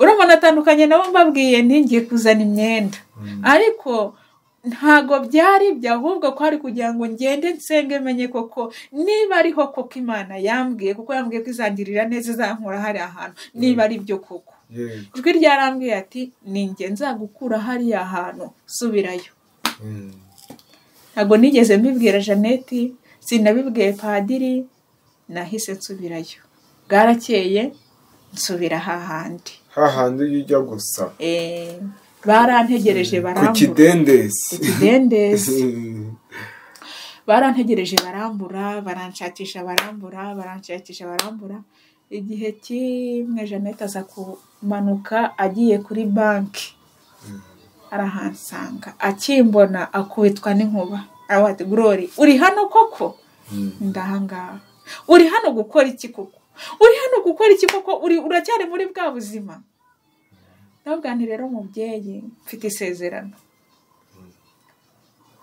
urabona atandukanye nabo mbabwiye ntingiye kuzana imyenda ariko ntago byari ibyo ahubwo ko hari kugira ngo ngende nsenge menye koko niba ariho koko imana yambwiye kuko yambwiye ko izangirira neza izankura hari ahantu niba ari byo koko ijwi ryarambwiye ati ni njye nzagukura hariya hantu subirayo ntabwo nigeze mbibwira jeannette sinabibwiye padiri nahise nsubirayo bwarakeye nsubira hahandi hahandi iyo ujya gusa barantegereje ku barambura kidendezi ikidendezi barantegereje barambura baranshakisha barambura baranshakisha barambura igihe kimwe jeannette aza kumanuka agiye kuri banki arahansanga akimbona akubitwa n'inkuba aravuga ati glory uri hano koko ndahangaha uri hano gukora iki koko uri hano gukora iki koko uri uracyari muri bwa buzima ndabwira nti rero mubyeyi mfite isezerano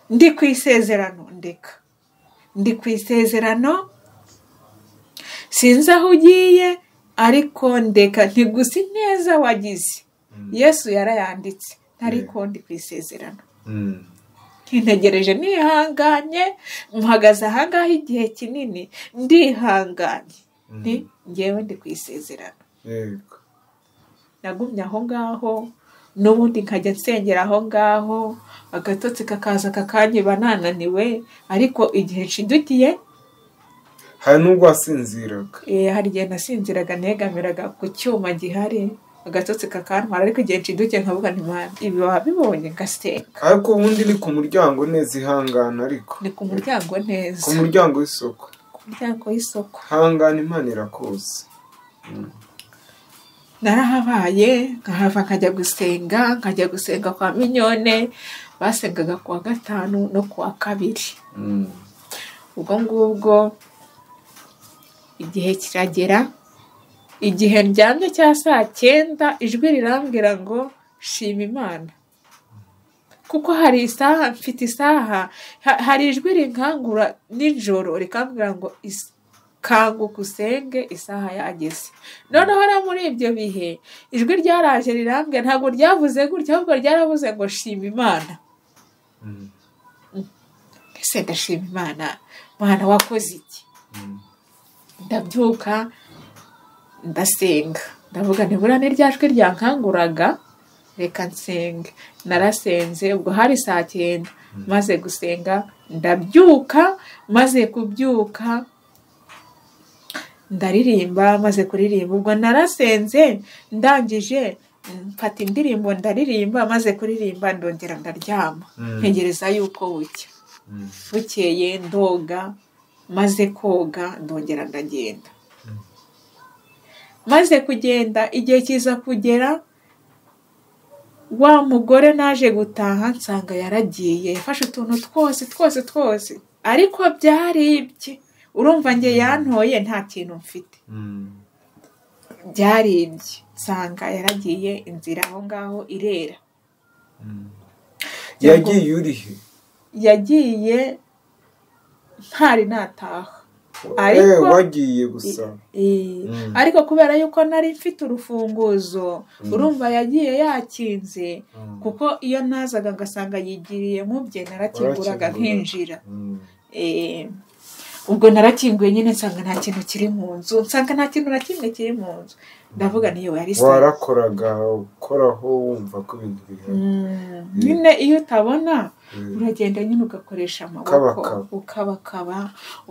ndi ku isezerano ndeka ndi ku isezerano sinzi aho ugiye ariko ndeka ntigusa ineza wagize yesu yarayanditse ariko ndi ku isezerano ntintegereje nihanganye muhagaze ahangaha igihe kinini ndihanganye ni ngewe ndi ku isezerano yego nagumye aho ngaho n'ubundi nkajya nsengera aho ngaho agatotsi kakaza kakanyiba nananiwe ariko igihe nshidukiye hari n'ubwo wasinziraga eh, hari igihe nasinziraga negamiraga ku cyuma gihari agatotsi kakantwara ariko igihe nshidukiye nkavuga ntimwana ibi waba bibonye ngasenga ariko ubundi ni ku muryango neza ihangana ariko ni ku muryango neza ku muryango w'isoko ku muryango w'isoko hangana imana irakoze narahabaye nkahava nkajya gusenga nkajya gusenga kwa minyone basengaga ku wa gatanu no ku wa kabiri Mm. ubwo ngubwo igihe kiragera igihe ndyamye cya saa cyenda ijwi rirambwira ngo shima imana kuko hari isaha mfite isaha ha- hari ijwi rinkangura nijoro rikambwira ngo is- kanguka usenge isaha yageze noneho no muri ibyo bihe ijwi ryaraje rirambwira ntabwo ryavuze gutya ahubwo ryaravuze ngo shima imana Mm. ese ndashima imana mwana wakoze iki Mm. ndabyuka ndasenga ndavuga nibura ni rya jwi ryankanguraga reka nsenge narasenze ubwo hari saa cyenda maze gusenga ndabyuka maze kubyuka ndaririmba maze kuririmba ubwo narasenze ndangije mfata indirimbo ndaririmba maze kuririmba ndongera ndaryama Mm. ntegereza yuko bucya Mm. bukeye ndoga maze koga ndongera ndagenda maze kugenda igihe kiza kugera wa mugore naje gutaha nsanga yaragiye yafashe utuntu twose twose twose ariko byari ibye urumva njye yantoye nta kintu mfite Mm. byari ibye nsanga yaragiye inzira aho ngaho irera Mm. yagiye urihe yagiye ntari nataha Ariko- Eh, wagiye gusa Eh, Mm. ariko kubera yuko nari mfite urufunguzo urumva yagiye yakinze Mm. kuko iyo nazaga ngasanga yigiriye mu bye narakinguraga Warakingura. nkinjira Mm. Eh, ubwo narakinguye nyine nsanga nta kintu kiri mu nzu nsanga nta kintu na kimwe kiri mu nzu ndavuga niyo yari saa- warakoraga ukoraho wumva ko ibintu bihari Mm, nyine iyo utabona Mm. uragenda nyine ugakoresha amaboko Ukabakaba. ukabakaba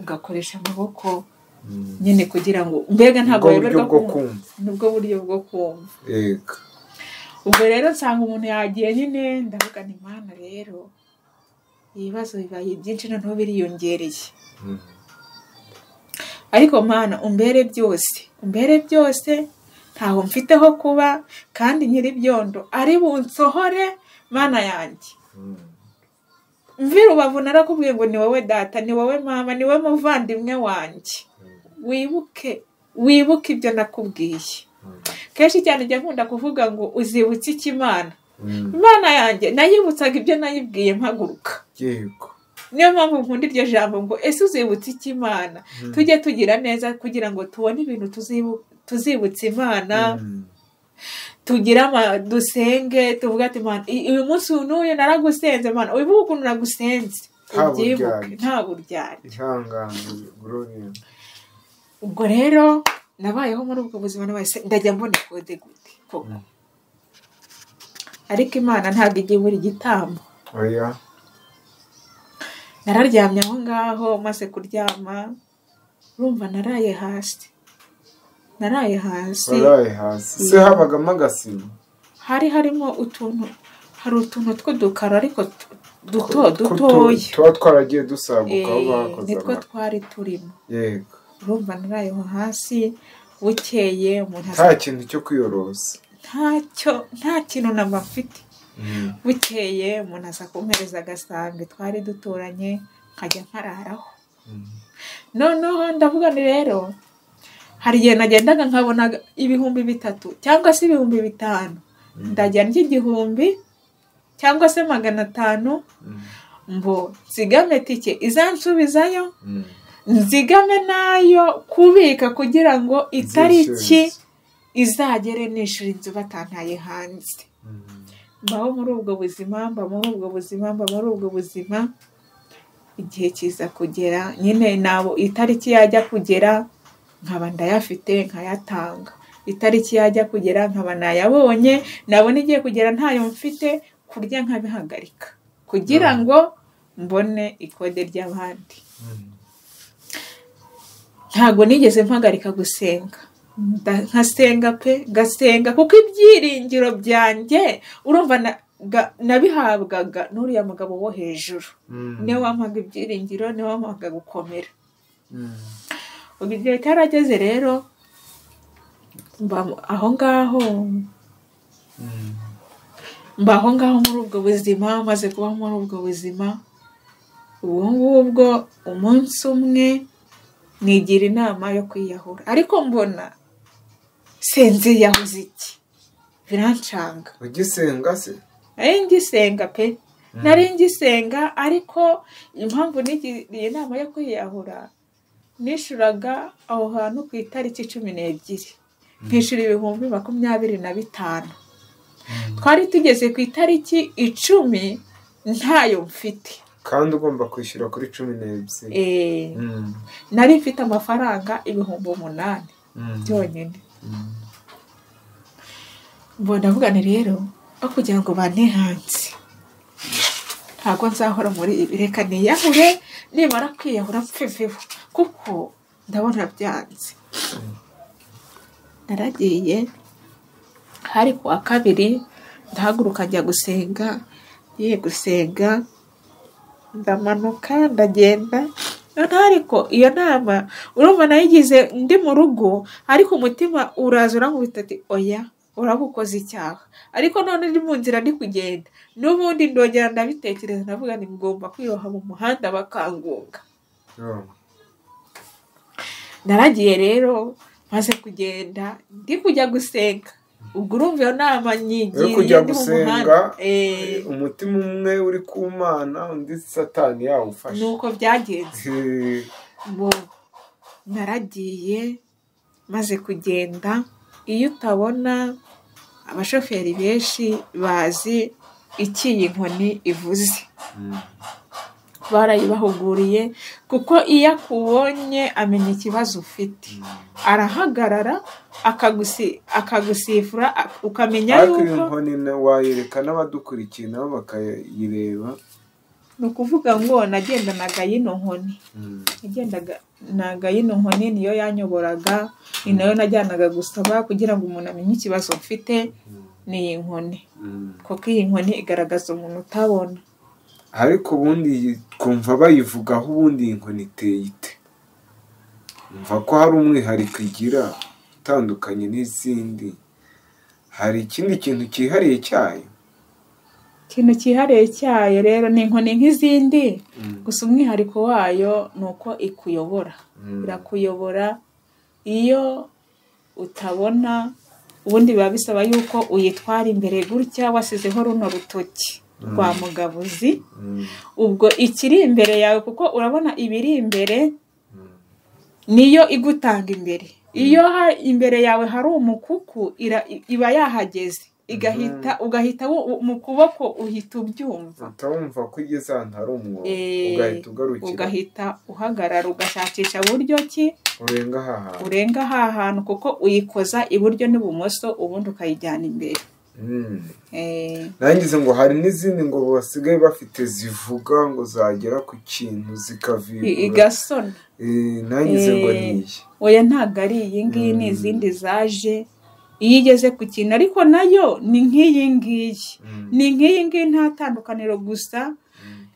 ugakoresha amaboko Mm. nyine kugira ngo mbega ntabwo Ubwo buryo weberwa bwo kumva kumva nibwo buryo bwo kumva yego ubwo rero nsanga umuntu yagiye nyine ndavuga ni mana rero ibibazo bibaye byinshi noneho biriyongereye Mm. ariko mana umbere byose umbere byose ntaho mfiteho kuba kandi nyiri byondo ari bunsohore mana yanjye Mm. mvi rubavu narakubwiye ngo ni wowe data ni wowe mama ni wowe muvandimwe wanjye wibuke wibuke ibyo nakubwiye Mm. kenshi cyane njya nkunda kuvuga ngo uzibutse iki imana Mm. imana yanjye nayibutsaga ibyo nayibwiye mpaguruka yego niyo mpamvu nkunda iryo jambo ngo ese uzibutse iki imana Mm. tujye tugira neza kugira ngo tubone ibintu tuzibu- tuzibutse imana Mm. tugire ama- dusenge tuvuge ati imana i- uyu munsi n'uyu naragusenze mana wibuke ukuntu nagusenze Nta ubyibuke buryarya. nta buryarya ihangane gloria ubwo rero nabayeho muri ubwo buzima n'abahise ndajya mbona kode gute koko Mm. ariko imana ntabwo igiye ibura igitambo oya nararyamye aho ngaho maze kuryama urumva naraye hasi naraye hasi waraye hasi se habagamo agasima hari harimo utuntu hari utuntu tw'udukaro ariko tu- duto Ko- ko tu- dutoya tuba twaragiye Eh, dusaguka aho bakoze nitwo amata twari turimo yego urumva narayeho hasi bukeye umuntu nta asa kintu cyo kwiyorosa ntacyo nta kintu namba mfite Mm. bukeye umuntu aza kumpereza agasambi twari duturanye nkajya nkararaho Mm. noneho ndavuga ni rero hari igihe nagendaga nkabona ibihumbi bitatu cyangwa se ibihumbi bitanu ndajya ndya igihumbi cyangwa se magana atanu Mm. mbo nzigame tike izansubizayo nzigame nayo kubika kugira ngo itariki izagere nishura inzu batantaye hanze mbaho muri ubwo buzima mba muri ubwo buzima mba muri ubwo buzima igihe kiza kugera nyine nabo itariki yajya kugera nkaba ndayafite nkayatanga itariki yajya kugera nkaba nayabonye nabona igiye kugera ntayo mfite kurya nkabihagarika kugira ngo mbone ikode ry'abandi ntabwo nigeze mpagarika gusenga nkasenga pe ngasenga kuko ibyiringiro byanjye urumva nabihabwaga n'uriya mugabo wo hejuru niwe wampaga ibyiringiro niwe wampaga gukomera ubu igihe cyarageze rero aho ngaho mba aho ngaho muri ubwo buzima maze kuba muri ubwo buzima ubu ngubwo umunsi umwe nigira inama yo kwiyahura ariko mbona senziyahuze iki birancanga ugisenga se nari ngisenga pe nari ngisenga ariko impamvu nigiriye inama yo kwiyahura nishuraga aho hantu ku itariki cumi n'ebyiri nkishura ibihumbi makumyabiri na bitanu twari tugeze ku itariki icumi ntayo mfite kandi ugomba kwishyura kuri cumi n'ebyiri nari mfite amafaranga ibihumbi umunani byonyine mbona avugane rero aho kugira ngo bantihanze ntabwo nzahora muri ibi reka niyahure nibara kwiyahura mfeveho kuko ndabona byanze naragiye hari ku wa kabiri ndahaguruka njya gusenga ngiye gusenga ndamanuka ndagenda ariko iyo nama urumva nayigize ndi mu rugo ariko umutima uraza uramubita ati oya uraba ukoze icyaha ariko none ndi mu nzira ndi kugenda n'ubundi ndongera ndabitekereza ndavuga ni ngomba kwiroha mu muhanda bakangunga naragiye rero maze kugenda ndi kujya gusenga ubwo urumva iyo nama nyigiye kujya gusenga umutima umwe uri ku mana undi satani yawufashe ni uko byagenze naragiye maze kugenda iyo utabona abashoferi benshi bazi iki iyi nkoni ivuze barayibahuguriye kuko iyo akubonye amenya ikibazo ufite arahagarara akagusifura ukamenya ariko iyo yuko nkoni na- wayereka n'abadukurikiye nabo bakayireba ni ukuvuga ngo nagendanaga yino nkoni nagendaga naga yino nkoni niyo yanyoboraga ni nayo najyanaga gusaba kugira ngo umuntu amenye ikibazo mfite ni iyi nkoni kuko iyi nkoni igaragaza umuntu utabona ariko ubundi iyi- twumva bayivugaho ubundi iyi nkoni iteye ite umva ko hari umwihariko igira utandukanye n'izindi hari ikindi kintu cyihariye cyayo ikintu cyihariye cyayo rero ni inkoni nk'izindi gusa umwihariko wayo ni uko ikuyobora Mm. irakuyobora iyo utabona ubundi biba bisaba yuko uyitwara imbere gutya wasizeho runo rutoki rwa mugabuzi Mm. ubwo ikiri imbere yawe kuko urabona ibiri imbere niyo igutanga imbere iyo ha- imbere yawe hari umukuku ira- iba yahageze igahita ugahita wo- mu kuboko uhita ubyumva utawumva ko igeze ahantu hari umwobo Eh, ugahita ugarukira ugahita uhagarara ugashakisha buryo ki urenga aha hantu urenga ha hantu kuko uyikoza iburyo n'ibumoso ubundi ukayijyana imbere Mm. Eh, nangize ngo hari n'izindi ngo basigaye bafite zivuga ngo zagera ku kintu i- zikavibura igasona Eh, nangize ngo Eh. niyi oya ntabwo ari iyi ngiyi ni izindi zaje iyo igeze ku kintu ariko nayo ni nk'iyi ngiyi ni nk'iyi ngiyi nta tandukaniro gusa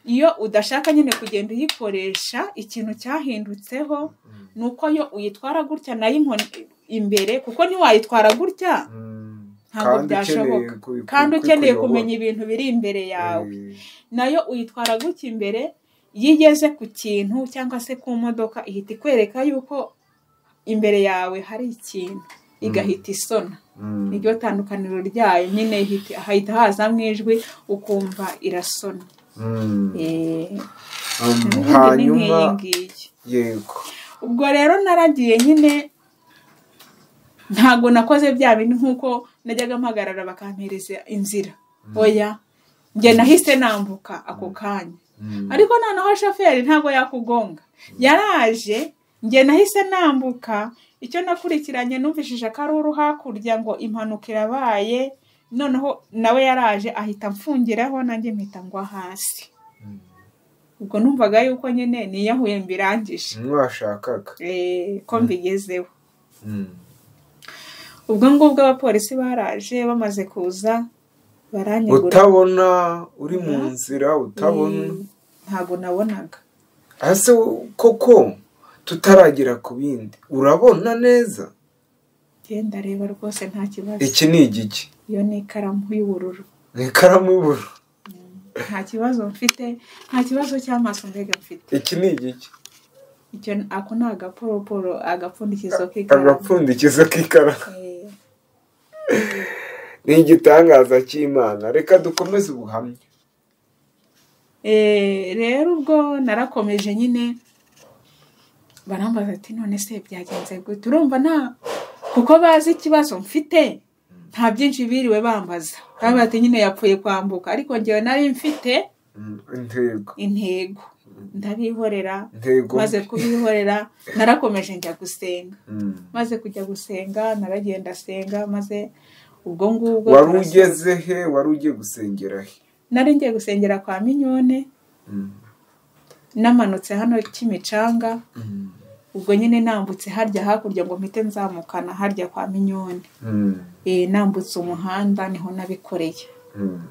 iyo udashaka nyine kugenda uyikoresha ikintu cyahindutseho ni uko yo uyitwara gutya nayo inkoni imbere kuko ntiwayitwara gutya ntabwo byashoboka kandi ukeneye kumenya ibintu biri imbere yawe nayo uyitwara gutya imbere iyo igeze ku kintu cyangwa se ku modoka ihita ikwereka yuko imbere yawe hari ikintu igahita isona niryo tandukaniro ryayo nyine hita- hahita hazamo ijwi ukumva irasona hanyuma ngiyi yego ubwo rero naragiye nyine ntabwo nakoze bya bintu nk'uko najyaga mpagarara bakampereza inzira oya njye nahise nambuka ako kanya Mm. ariko noneho shoferi ntabwo yakugonga yaraje njye nahise nambuka icyo nakurikiranye numvishije ko ari uru hakurya ngo impanuka irabaye noneho nawe yaraje ahita amfungiraho nanjye mpita ngwa hasi ubwo numvaga yuko nyine niyahuye mbirangije mwashakaga Eh, ko mbigezeho Mm. ubwo ngubwo abapolisi baraje bamaze kuza baranyegura utabona uri mu Mm. nzira utabona Eh, ntabwo nabonaga ese koko tutaragera ku bindi urabona neza genda reba rwose nta kibazo iki ni igiki iyo ni ikaramu y'ubururu ni ikaramu y'ubururu nta kibazo mfite nta kibazo cy'amaso mbega mfite iki ni igiki icyo ako ni agaporoporo agapfundikizo k'ikaramu agapfundikizo k'ikaramu Eh, ni igitangaza cy'imana reka dukomeze ubuhamya eh, rero ubwo narakomeje nyine barambaza ati none se byagenze gute urumva nta kuko bazi ikibazo mfite nta byinshi biriwe bambaza bavuga ati nyine yapfuye kwambuka ariko njyewe nari mfite Mm, intego intego ndabihorera intego maze kubihorera narakomeje njya gusenga Mm. maze kujya gusenga naragenda senga maze ubwo ngubwo wari turasenga. ugeze he wari ugiye gusengera he nari ngiye gusengera kwa minyone Mm. namanutse hano kimicanga Mm. ubwo nyine nambutse harya hakurya ngo mpite nzamukana harya kwa minyone Mm. Eh, nambutse umuhanda niho nabikoreye Mm.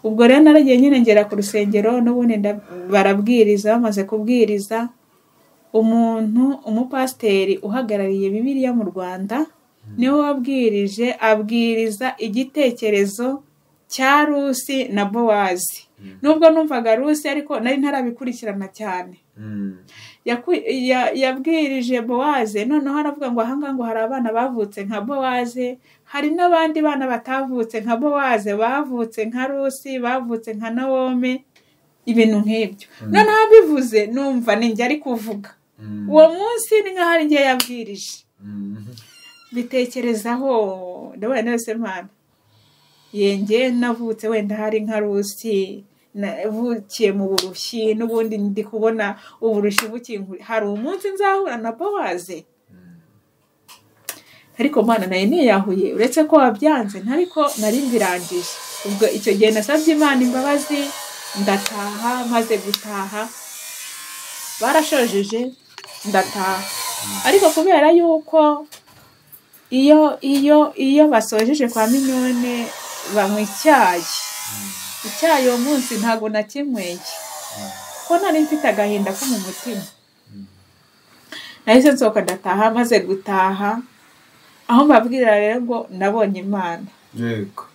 ubwo rero naragiye nyine ngera ku rusengero n'ubundi nda- barabwiriza bamaze kubwiriza umuntu umupasiteri uhagarariye bibiliya mu rwanda niwe wabwirije abwiriza igitekerezo cya rusi na bowazi nubwo numvaga rusi ariko nari ntarabikurikirana cyane Mm. Yaku- ya- yabwirije bowaze noneho aravuga ngo ahangaha ngo hari abana bavutse nka bowaze hari n'abandi bana batavutse nka bowaze bavutse nka rusi bavutse nka nawome ibintu nk'ibyo noneho abivuze numva ni njye ari kuvuga Mm. uwo munsi ni nkaho ari njye yabwirije Mm. bitekerezaho ndabona nose mpana yenge navutse wenda hari nka rusi navukiye mu burushyi n'ubundi ndi kubona uburushyi bukingura hari umunsi nzahura na bowaze ariko mwana nayo ntiyahuye uretse ko wabyanze ntariko nari mbirangije ubwo icyo gihe nasabye imana imbabazi ndataha maze gutaha barashojeje ndataha ariko kubera yuko iyo iyo iyo basojeje kwa minyone banywa icyayi icyayi uwo munsi ntabwo nakinyweye ko nari mfite agahinda ko mu mutima nahise nsohoka ndataha maze gutaha aho mbabwirira rero ngo nabonye imana yego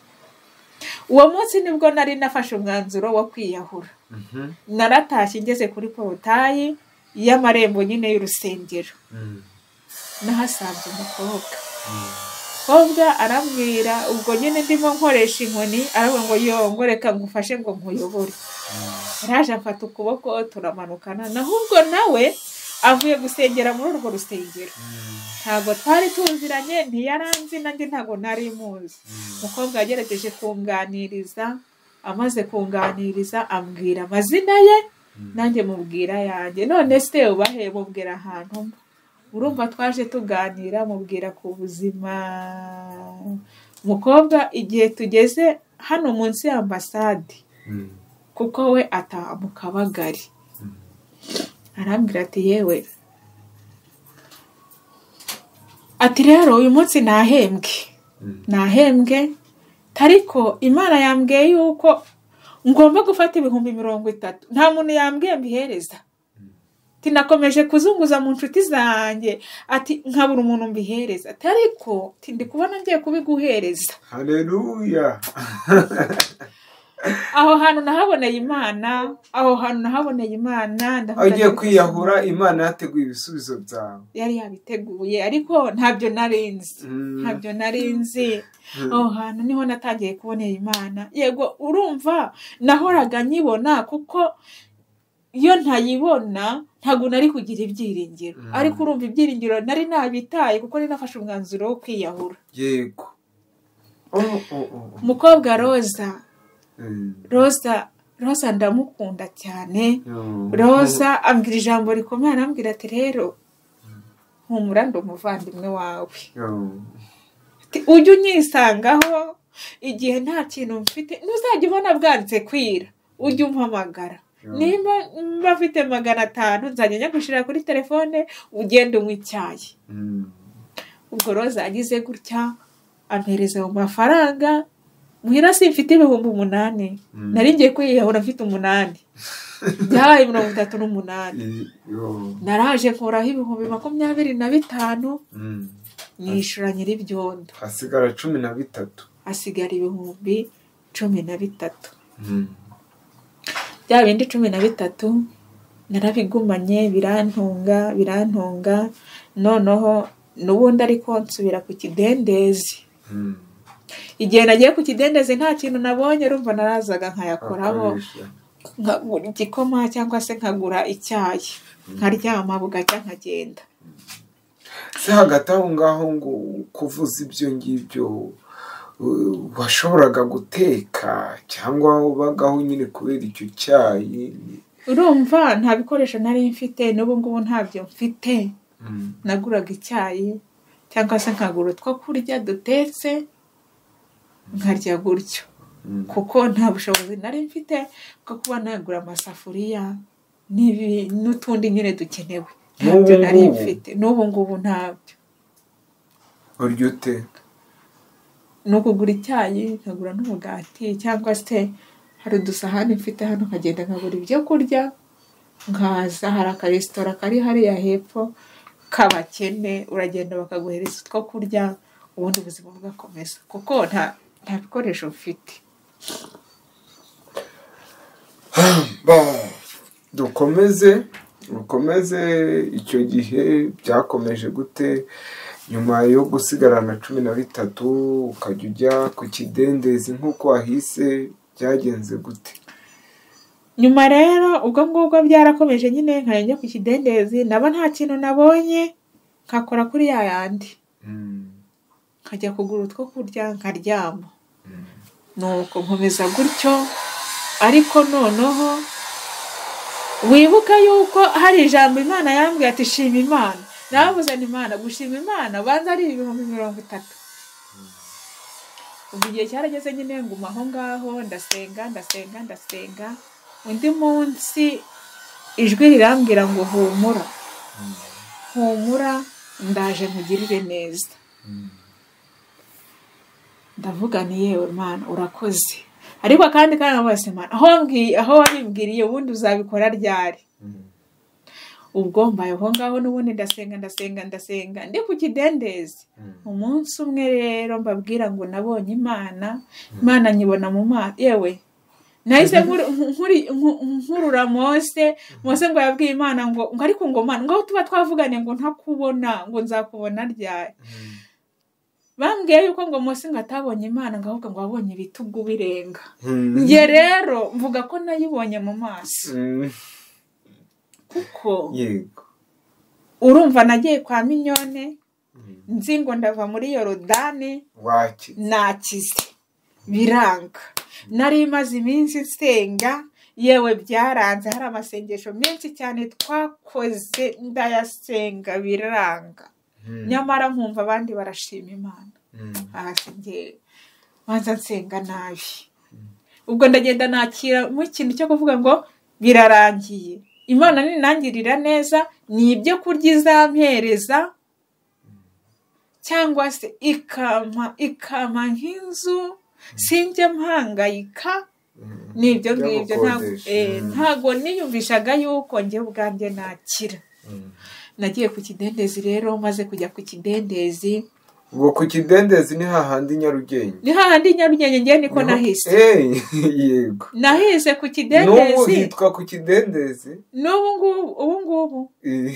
uwo munsi nibwo nari nafashe umwanzuro wo kwiyahura Mhm. naratashye ngeze kuri porotayi y'amarembo nyine y'urusengero Mm. nahasanze umukobwa umukobwa arambwira ubwo nyine ndimo nkoresha inkoni aravuga ngo yongo reka ngufashe ngo nkuyobore araje amfata ukuboko turamanukana naho ubwo nawe avuye gusengera muri urwo rusengero Mm. ntabwo twari tuziranye ntiyaranzi nanjye ntabwo nari muzi umukobwa yagerageje kunganiriza amaze kunganiriza ambwira amazina ye nanjye mubwira ayanjye none se ubahe mubwira ahantu mba urumva twaje tuganira mubwira ku buzima umukobwa igihe tugeze hano munsi y'ambasade Mm. kuko we ataha mu kabagari arambwira ati yewe ati rero uyu munsi nahembwe Mm. nahembwe ariko imana yambwiye yuko ngomba gufata ibihumbi mirongo itatu nta muntu yambwiye mbihereza ati nakomeje kuzunguza mu nshuti zanjye ati nkabura umuntu mbihereza ati ariko ati ndi kubona ngiye kubiguhereza haleluya aho hantu nahaboneye imana aho hantu nahaboneye imana ndavuga aho ugiye nti- kwiyahura imana yateguye ibisubizo byawe yari yabiteguye ariko ntabyo nari nzi Mm. ntabyo nari nzi Mm. aho hantu niho natangiye kubonera imana yego urumva nahoraga nyibona kuko iyo ntayibona ntabwo nari kugira ibyiringiro Mm. ariko urumva ibyiringiro nari nabitaye kuko nari nafashe umwanzuro wo kwiyahura yego Oh, oh, oh, oh. umukobwa roza Mm. roza roza ndamukunda cyane Mm. roza ambwira ijambo rikomeye arambwira ati rero humura ndi umuvandimwe wawe Mm. Ati, ujye unyisangaho igihe nta kintu mfite ntuzajya ubona bwanditse kwira ujye umpamagara Yeah. niba mba afite magana atanu nzajya njya gushyira kuri telefone ugenda unywa icyayi Mm. ubwo roza agize gutya ampereza mu mafaranga muhira simfite ibihumbi umunani Mm. nari ngiye kwiyahura mfite umunani byabaye mirongo itatu n'umunani I- yo. naraje nkuraho ibihumbi makumyabiri na bitanu Mm. nishyura nyir'ibyondo hasigara cumi na bitatu hasigara ibihumbi cumi na bitatu Mm. bya bindi cumi na bitatu narabigumanye birantunga birantunga noneho n'ubundi ariko nsubira ku kidendezi Mm. igihe nagiye ku kidendezi nta kintu nabonye urumva narazaga nkayakoraho Akoresha. nkagura igikoma cyangwa se nkagura icyayi nkaryama bugacya nkagenda se hagati aho ngaho ngo kuvuza ibyo ngibyo uh, washoboraga guteka cyangwa ubagaho nyine kubera icyo cyayi urumva nta bikoresho nari mfite n'ubu ngubu ntabyo mfite Mm. naguraga icyayi cyangwa se nkagura utwo kurya dutetse nkarya gutyo Mm. kuko nta bushobozi nari mfite bwo kuba nagura amasafuriya n'ibi- n'utundi nyine dukenewe ntabyo N'ubu nari ngubu? mfite n'ubu ngubu ntabyo urya ute ni ukugura icyayi nkagura n'umugati cyangwa se hari udusahane mfite hano nkagenda nkagura ibyo kurya nkaza hari akaresitora kari hariya hepfo k'abakene uragenda bakaguhereza utwo kurya ubundi ubuzima bugakomeza kuko nta nta bikoresho mfite Ba- dukomeze dukomeze icyo gihe byakomeje gute nyuma yo gusigarana cumi na bitatu ukajya ujya ku kidendezi nk'uko wahise byagenze gute nyuma rero ubwo ngubwo byarakomeje nyine nkajya njya ku kidendezi naba nta kintu nabonye nkakora kuri ya yandi Mm. nkajya kugura utwo kurya nkaryama Mm. nuko nkomeza gutyo ariko noneho wibuka yuko hari ijambo imana yambwiye ati shima imana nababuze ni imana gushima imana banza ari ibihumbi mirongo itatu ubu igihe cyarageze nyine nguma aho ngaho ndasenga ndasenga ndasenga undi munsi ijwi rirambwira ngo humura humura ndaje nkugirire neza Mm. ndavuga nti yewe mana urakoze ariko kandi kandi bose mana aho wambwiye aho wabimbwiriye ubundi uzabikora ryari Mm. ubwo mbaye aho ngaho n'ubundi ndasenga ndasenga ndasenga ndi ku kidendezi Mm. umunsi umwe rero mbabwira ngo nabonye imana imana nyibona mu maso yewe nahise nkuru- nkuri- nku- nkurura mose mose ngo yabwiye imana ngo ngo ariko ngo mana ngo aho tuba twavugane ngo ntakubona ngo nzakubona ryari Mm. bambwiye yuko ngo mose ngo atabonye imana ngo ahubwo ngo wabonye ibitugu birenga Mm. njye rero mvuga ko nayibonye mu maso Mm. kuko yego urumva nagiye kwa minyone Mm. nzi ngo ndava muri yorodani waki nakize biranga nari imaze iminsi nsenga yewe byaranze hari amasengesho menshi cyane twakoze ndayasenga biranga Mm. nyamara nkumva abandi barashima imana Mm. aha sinjye banza nsenga nabi ubwo ndagenda nakira mu kintu cyo kuvuga ngo birarangiye imana ninangirira neza ni ibyo kurya izampereza cyangwa se ikampa ikampa nk'inzu sinjya mpangayika Mm. ni ibyo ngibyo ntago Byagukodesha. eh, Mm. ntago niyumvishaga yuko njye ubwanjye nakira Mm. nagiye ku kidendezi rero maze kujya ku kidendezi ubwo ku kidendezi ni hahandi nyarugenge ni hahandi nyarugenge ngewe niko nahise Eh, yego nahise ku n'ubu kidendezi hitwa ku kidendezi n'ubu ngubu ubu ngubu Eh,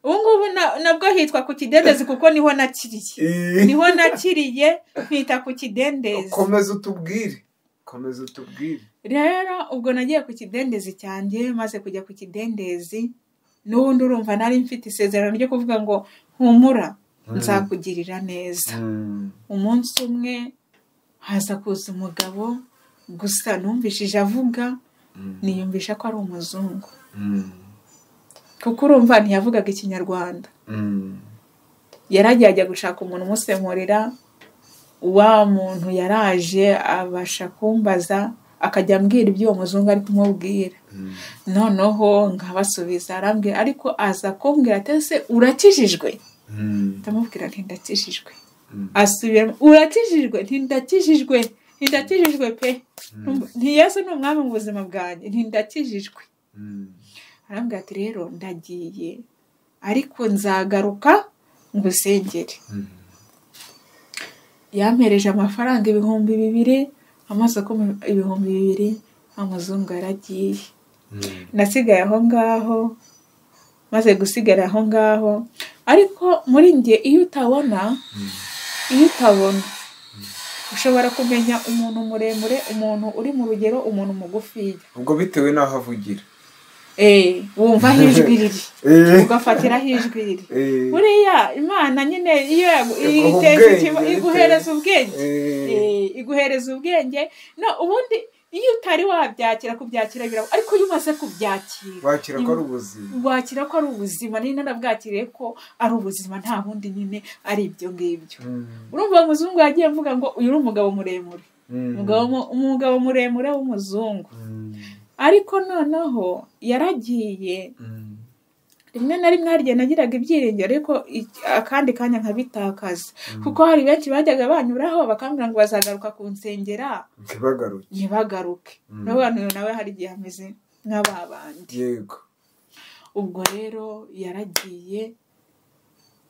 ubu ngubu na- nabwo hitwa ku kidendezi kuko niho nakiriye eh. niho nakiriye mpita ku kidendezi komeza utubwire komeza utubwire rero ubwo nagiye ku kidendezi cyanjye maze kujya ku kidendezi n'ubundi urumva nari mfite isezerano ryo kuvuga ngo humura Mm. nzakugirira neza Mm. umunsi umwe haza kuza umugabo gusa numvishije avuga Mm. niyumvisha ko ari umuzungu Mm. kuko urumva ntiyavugaga ikinyarwanda Mm. yaragiye ajya gushaka umuntu umusemurira wa muntu yaraje abasha kumbaza akajya ambwira ibyo uwo muzungu ari kumubwira Mm. noneho nkabasubiza arambwira ariko aza kumbwira ati ese urakijijwe Mm. ndamubwira nti ndakijijwe Mm. asubiramo urakijijwe nti ndakijijwe nti ndakijijwe pe nti yesu ni umwami mu buzima bwanjye nti ndakijijwe Mm. arambwira ati rero ndagiye ariko nzagaruka ngusengere Mm. yampereje amafaranga ibihumbi bibiri amasoko ibihumbi bibiri amazungu yaragiye Mm. nasigaye aho ngaho maze gusigara aho ngaho ariko muri njye iyo utabona iyo utabona ushobora kumenya umuntu muremure umuntu uri mu rugero umuntu mugufiya ubwo bitewe n'aho avugira Eh, wumva aho ijwi riri Eh, ugafatira aho ijwi riri eh, buriya imana nyine iyo yagu- Iguha iteza ubwenge, ikiba- bitewe- iguhereza ubwenge eh, Eh, iguhereza ubwenge no ubundi iyo utari wabyakira kubyakira birabo ariko iyo umaze kubyakira wakira ko ari ubuzima wakira ko ari ubuzima nari narabwakiriye ko ari ubuzima nta bundi nyine ari ibyo ngibyo Mm. urumva uwo muzungu yagiye avuga ngo uyu ni umugabo muremure Mm. umugabo mu- umugabo muremure w'umuzungu Mm. ariko noneho yaragiye Mm. rimwe na rimwe hari igihe nagiraga ibyiringiro ariko ik- akandi kanya nkabitakaza kuko hari benshi bajyaga banyuraho bakambwira ngo bazagaruka ku nsengera ntibagaruke ntibagaruke Mm. n'abantu nawe hari igihe ameze nk'aba bandi yego ubwo rero yaragiye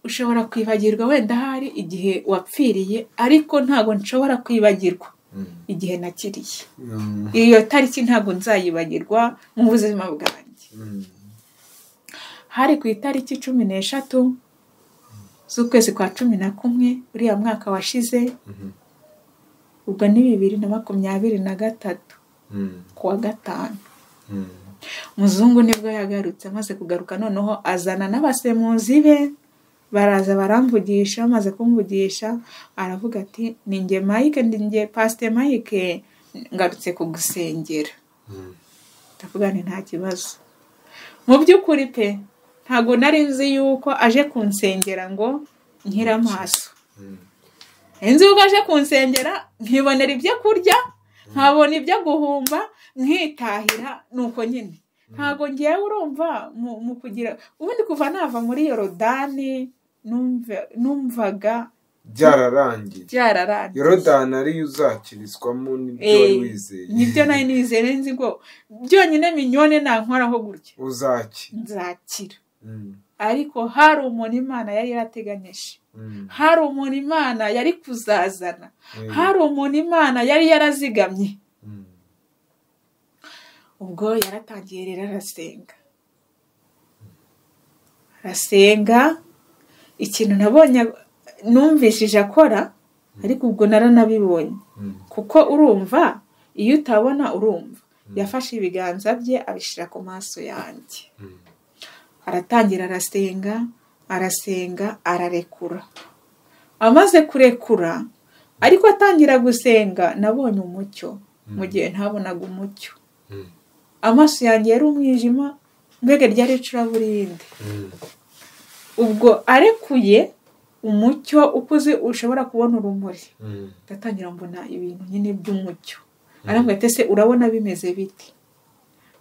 ushobora kwibagirwa wenda hari igihe wapfiriye ariko ntabwo nshobora kwibagirwa Mm. igihe nakiriye Mm. iyo tariki ntabwo nzayibagirwa mu buzima bwanjye Mm. hari ku itariki cumi n'eshatu z'ukwezi kwa cumi na kumwe uriya mwaka washize Mhm. ubwo ni bibiri na makumyabiri na gatatu Mm. ku wa gatanu Mm. muzungu nibwo yagarutse amaze kugaruka noneho azana n'abasemuzi be baraza baramvugisha bamaze kumvugisha aravuga ati ni nge mike ni nge pasite mike ngarutse kugusengera Mm. ndavuga nti nta kibazo mu by'ukuri pe ntabwo nari nzi yuko aje kunsengera ngo nkire amaso Mm. inzu yuko aje kunsengera nkibonera ibyo kurya nkabona ibyo guhumba nkitahira nuko nyine ntabwo ngewe urumva mu mu kugira ubundi kuva nava muri yorodani numva- numvaga byararangiye byararangiye yorodani ariyo uzakiriswamo n'ibyo wari Eh, wizeye nibyo nari nizeye nzi ngo byonyine minyone nankoraho gutya uzaki nzakira Mm. ariko hari umuntu imana yari yarateganyije Mm. hari umuntu imana yari kuzazana Eh, hari umuntu imana yari yarazigamye Mm. ubwo yaratangiye rero arasenga arasenga ikintu nabonye numvishije akora ariko ubwo naranabibonye Mm. kuko urumva iyo utabona urumva yafashe ibiganza bye abishyira ku maso yanjye Mm. aratangira arasenga arasenga ararekura amaze kurekura ariko atangira gusenga nabonye umucyo mu gihe ntabonaga umucyo Mm. amaso yanjye yari umwijima mbega ryari icuraburindi Mm. ubwo arekuye umucyo ukuze ushobora kubona urumuri Mm. ndatangira mbona ibintu nyine by'umucyo arambwira ati ese urabona bimeze biti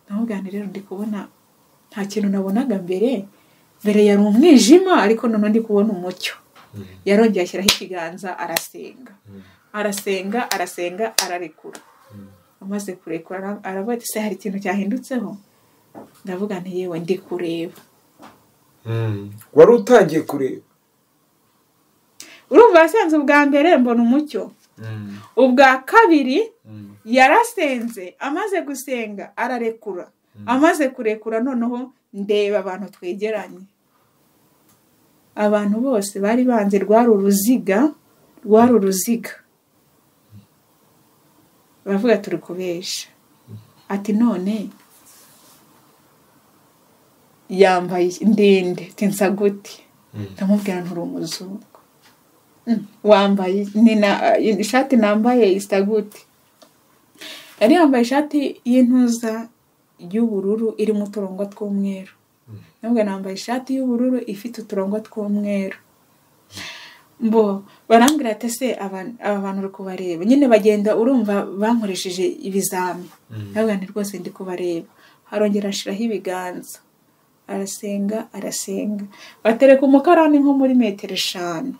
ndamubwira nti rero ndi kubona nta kintu nabonaga mbere mbere yari umwijima ariko none ndi kubona umucyo Mm. yarongeye ashyiraho ikiganza arasenga Mm. arasenga arasenga ararekura Mm. amaze kurekura ara- aravuga ati ese hari ikintu cyahindutseho ndavuga nti yewe ndi kureba Mm. wari utangiye kureba urumva yasenze ubwa mbere mbona umucyo ubwa kabiri yarasenze amaze gusenga ararekura amaze kurekura noneho ndeba abantu twegeranye abantu bose bari banze rwari uruziga rwari uruziga baravuga turi kubesha ati none yambaye ndende tinsa gute ndamubwira nturi umuzungu wambaye ishati nambaye isa gute yari yambaye ishati y'intuza y'ubururu irimo uturongo tw'umweru nubwo nambaye ishati y'ubururu ifite uturongo tw'umweru mbo barambwira ati se aba bantu uri kubareba nyine bagenda urumva bankoresheje ibizami ntabwo ni rwose ndi kubareba harongera ashiraho ibiganza arasenga arasenga batereka umukarani nko muri metero eshanu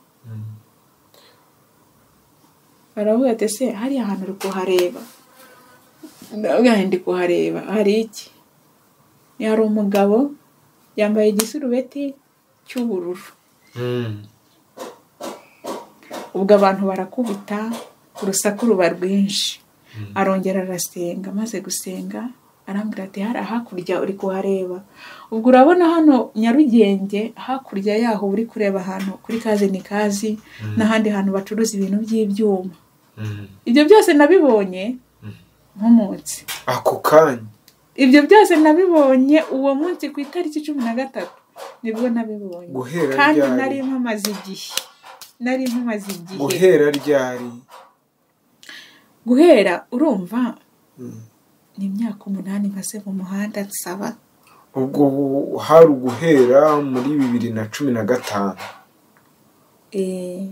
baravuga ati se hariya hantu uri kuhareba ndabwira ndi kuhareba hari iki hari umugabo yambaye igisurubeti cy'ubururu ubwo abantu barakubita urusaku ruba rwinshi arongera arasenga amaze gusenga arambwira ati hari hakurya uri kuhareba ubwo urabona hano nyarugenge hakurya yaho uri kureba ahantu kuri kazi ni kazi n'ahandi hantu bacuruza ibintu by'ibyuma ibyo byose nabibonye nkomotse ako kanya ibyo byose nabibonye uwo munsi ku itariki cumi na gatatu nibwo nabibonye Guhera kandi ryari? nari mpamaze igihe nari mpamaze igihe guhera ryari guhera urumva Mm. ni imyaka umunani maze mu muhanda nsaba ubwo hari uguhera muri bibiri na cumi na gatanu eh,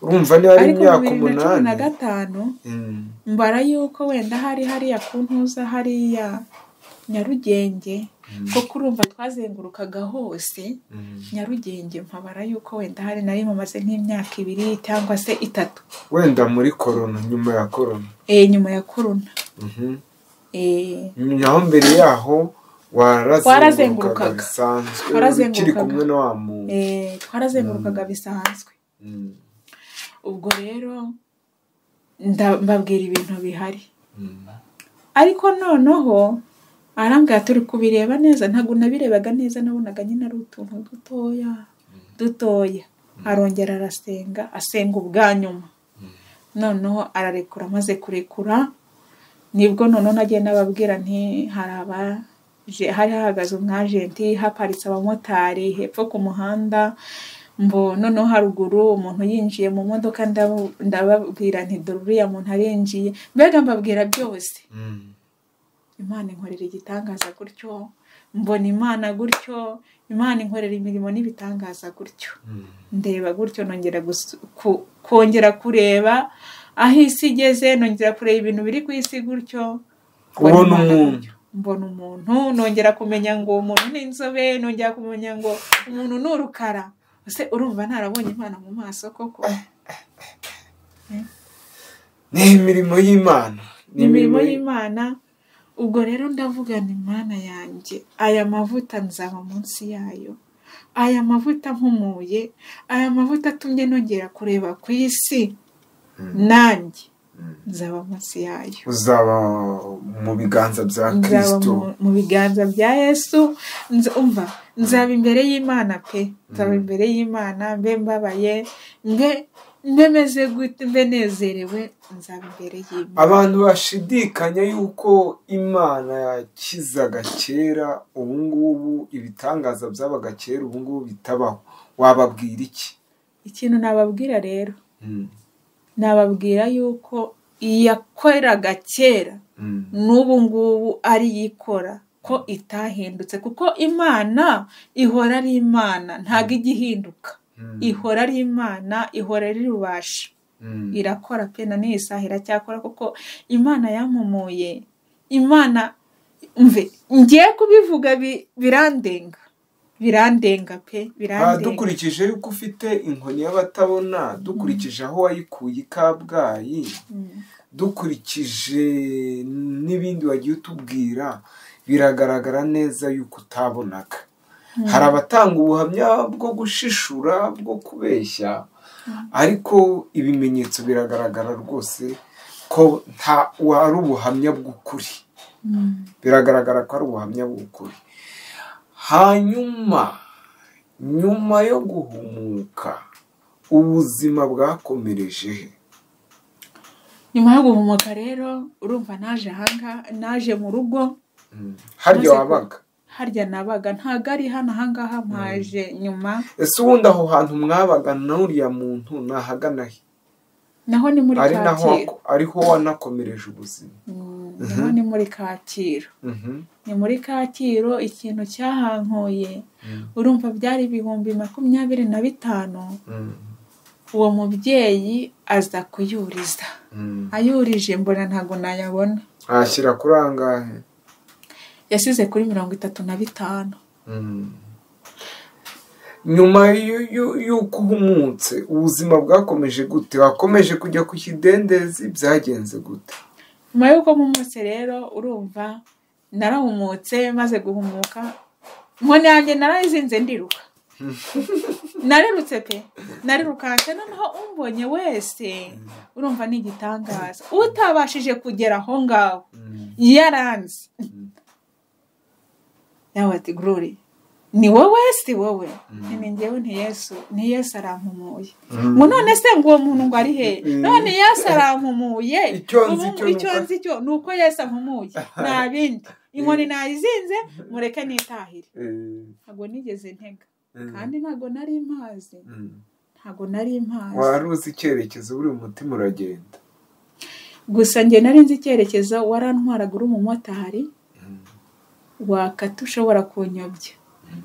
urumva niba ari ariko imyaka bibiri na cumi na umunani gatanu Mm. mbara yuko wenda hari hariya ku ntuza hariya nyarugenge kuko urumva twazengurukaga hose Mm. nyarugenge mpabara yuko wenda hari nari mumaze nk'imyaka ibiri cyangwa se itatu wenda muri korona nyuma ya korona eh nyuma ya korona Mhm. eh naho mbere yaho warazengurukaga Warazengurukaga. bisanzwe ukiri Warazengurukaga. kumwe na wa muntu eh, twarazengurukaga bisanzwe Mm. ubwo rero nda- mbabwira ibintu bihari Mm. ariko noneho arambwira turi kubireba neza ntabwo nabirebaga neza nabonaga nyine ari utuntu dutoya dutoya arongera arasenga asenga ubwa nyuma noneho ararekura amaze kurekura nibwo noneho nagiye nababwira nti hari abaje hari hahagaze umwajenti haparitse abamotari hepfo ku muhanda mbo noneho haruguru umuntu yinjiye mu modoka ndabu- ndababwira nti dore uriya muntu arinjiye mbega mbabwira byose Mm. imana inkorera igitangaza gutyo mbona imana gutyo imana inkorera imirimo n'ibitangaza gutyo Mm. ndeba gutyo nongera gusu- ku- kongera kureba aho isi igeze nongera kureba ibintu biri ku isi gutyo mbona ubona Imana umuntu gutyo. mbona umuntu nongera kumenya ngo umuntu ni inzobe nongera kumenya ngo umuntu ni urukara ese urumva ntarabonye imana mu maso koko ni imirimo y'imana ni imirimo y'imana ubwo rero ndavuga nti mana yanjye aya mavuta nzaba munsi yayo aya mavuta mpumuye aya mavuta atumye nongera kureba ku isi nanjye nzaba munsi yayo uzaba mu biganza bya nzaba kristo mu- mu biganza bya yesu nza- umva nzaba imbere y'imana pe nzaba imbere y'imana mbe mbabaye mbe mbe meze gute mbe nezerewe nzaba imbere y'imana abantu bashidikanya yuko imana yakizaga kera ubu ngubu ibitangaza byabaga kera ubu ngubu bitabaho wababwira iki ikintu nababwira rero Mm. nababwira yuko iyakoreraga kera Mm. n'ubu ngubu ari ikora ko itahindutse kuko imana ihora ari imana ntabwo ijya ihinduka Mm. ihora ari imana ihora ari rubasha Mm. irakora pe na n'iyi saha iracyakora kuko imana yampumuye imana mve ngiye kubivuga bi- birandenga birandenga pe Ah, birandenga dukurikije yuko ufite inkoni y'abatabona dukurikije aho wayikuye i kabgayi Mm. dukurikije n'ibindi wagiye utubwira biragaragara neza yuko utabonaga hari abatanga ubuhamya bwo gushishura bwo kubeshya ariko ibimenyetso biragaragara rwose ko nta ari ubuhamya bw'ukuri biragaragara ko ari ubuhamya bw'ukuri hanyuma nyuma yo guhumuka ubuzima bwakomereje he nyuma yo guhumuka rero urumva naje ahangaha naje mu rugo harya Maze ku- wabaga harya nabaga ntabwo ari hano ahangaha mpaje nyuma ese ubundi aho hantu mwabaga n'uriya muntu nahagana he naho ni muri ari naho kacyiru wako- ariho wanakomereje ubuzima Mm, naho ni muri kacyiru Mhm. ni muri kacyiru ikintu cyahankuye Mm. urumva byari ibihumbi makumyabiri na bitanu Mm. uwo mubyeyi aza kuyuriza Mm. ayurije mbona ntabwo nayabona ahashyira kuri angahe yasize kuri mirongo itatu na bitanu Mm. nyuma y'u- y'u- y'uko uhumutse ubuzima bwakomeje gute wakomeje kujya ku kidendezi byagenze gute nyuma y'uko mpumutse rero urumva narahumutse maze guhumuka nkoni yanjye narayizinze ndiruka narerutse pe narirukanse noneho umbonye wese urumva ni igitangaza utabashije kugera aho ngaho yaranze yawe ati gururi ni wowe si wowe Mm. ni njyewe nti yesu ni yesu arampumuye Mm. ngo none se ngo uwo muntu ngo ari he Mm. none yesu arampumuye Icyo nzi ubu cyo icyo nuko- nzi cyo ni uko yesu ampumuye nta bindi inkoni nayizinze mureke nitahire Mm. ntabwo nigeze ntega Mm. kandi ntabwo nari mpazi Mm. ntabwo nari mpazi wari uzi icyerekezo buri umutima uragenda gusa njye nari nzi icyerekezo warantwaraga uri umumotari wakata ushobora kunyobya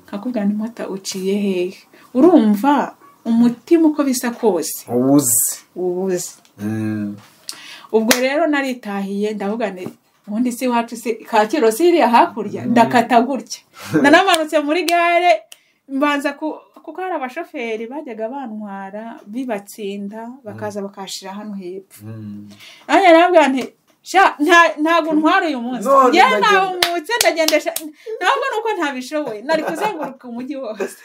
nkakubwira ni mota uciye hehe urumva umutima uko bisa kose uba uzi uwuzi Mm. ubwo rero naritahiye ndavuga ni ubundi si iwacu si kacyiru si iriya hakurya ndakata gutya nanamanutse muri gare mbanza ku- kuko hari abashoferi bajyaga bantwara bibatsinda bakaza bakashira hano hepfo Mm. nanjye narabwira nti sha nta- ntabwo ntwara uyu munsi None njyewe ndagenda." nawumutse ndagendesha ntabwo ni uko ntabishoboye nari kuzenguruka umujyi wose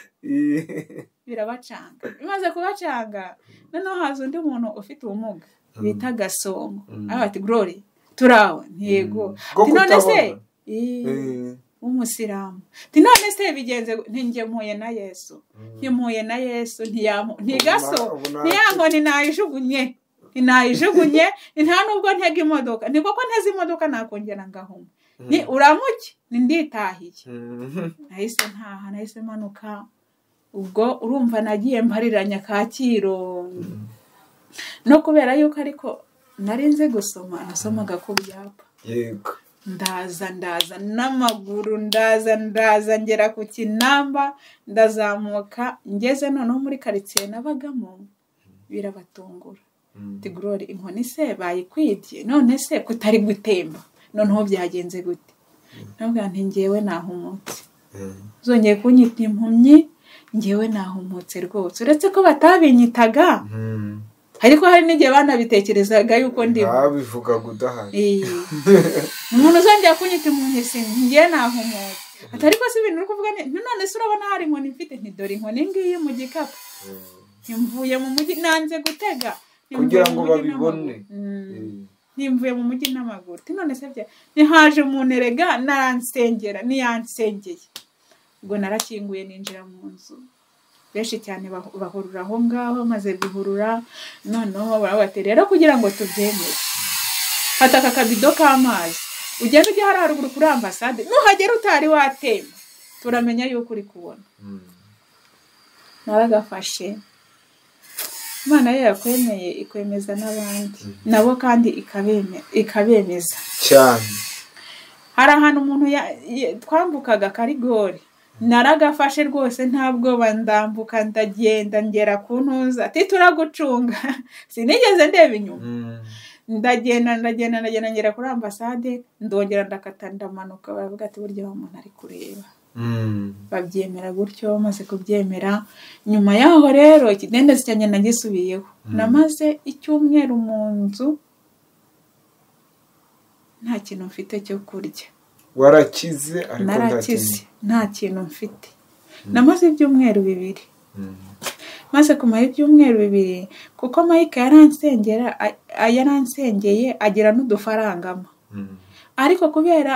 birabacanga bimaze kubacanga noneho haza undi muntu ufite ubumuga bita gasongo Mm. aravuga ati glory turawe ntiyego Mm. Bwo ati none se kutabona. Ii, Mm. w'umusilamu ati none se bigenze gu- nti njye mpuye na yesu Mm. ntimuye na yesu ntiyampu Ubu ntigaso na- ubu na- ntiyango ntinayijugunye ntinayijugunye ni nta nubwo ntega imodoka ni koko nteze imodoka nakongera ngahuma ni uramuke ni nditahiye Mm. nahise ntaha nahise manuka ubwo urumva nagiye mpariranya kacyiru Mm. no kubera yuko ariko nari nzi gusoma nasomaga ku byapa yego ndaza ndaza n'amaguru ndaza ndaza ngera ku kinamba ndazamuka ngeze noneho muri karitsiye nabagamo birabatungura Mm. ati gorori inkoni se bayikwibye none se kutari gutemba noneho byagenze gute nabwira nti ngewe nahumutse Mm. zongeye kunyita impumyi ngewe nahumutse rwose uretse ko batabinyitaga Mm. ariko hari n'igihe banabitekerezaga yuko ndimo babivuga gudahari Iyi. umuntu uzongera kunyita impumyi si njye nahumutse ati ariko si ibintu uri kuvuga ni none se urabona hari inkoni mfite ntidore inkoni ngiyi mu gikapu ntimvuye mu mujyi nanze gutega Ntimvuye Kugira mu ngo mujyi babibone. n'amaguru. Mm. ntimvuye mu mujyi n'amaguru ati none se bya ntihaje umuntu erega naransengera niyansengeye ubwo narakinguye ninjira mu nzu benshi cyane bah- bahurura aho ngaho maze guhurura noneho baravuga bati rero kugira ngo tubyemere fata aka kabido k'amazi ugenda ujya hariya haruguru kuri ambasade nuhagera utari watemba turamenya yuko uri kubona naragafashe imana yo yakwemeye ikwemeza n'abandi nabo kandi ikabeme- ikabemeza cyane hari ahantu umuntu ya- ya- twambukaga karigori naragafashe rwose nta bwoba ndambuka ndagenda ngera ku ntuza ati turagucunga sinigeze ndeba inyuma ndagenda ndagenda ndagenda ngera kuri ambasade ndongera ndakata ndamanuka baravuga ati burya wa muntu ari kureba babyemera gutyo bamaze kubyemera nyuma yaho rero ikidendezi cyanjye nagisubiyeho Mm. namaze icyumweru mu nzu nta kintu mfite cyo kurya warakize ariko narakize nta kintu mfite namaze ibyumweru bibiri maze kumara ibyumweru bibiri kuko Mike yaransengera a- yaransengeye agira n'udufarangamo ariko kubera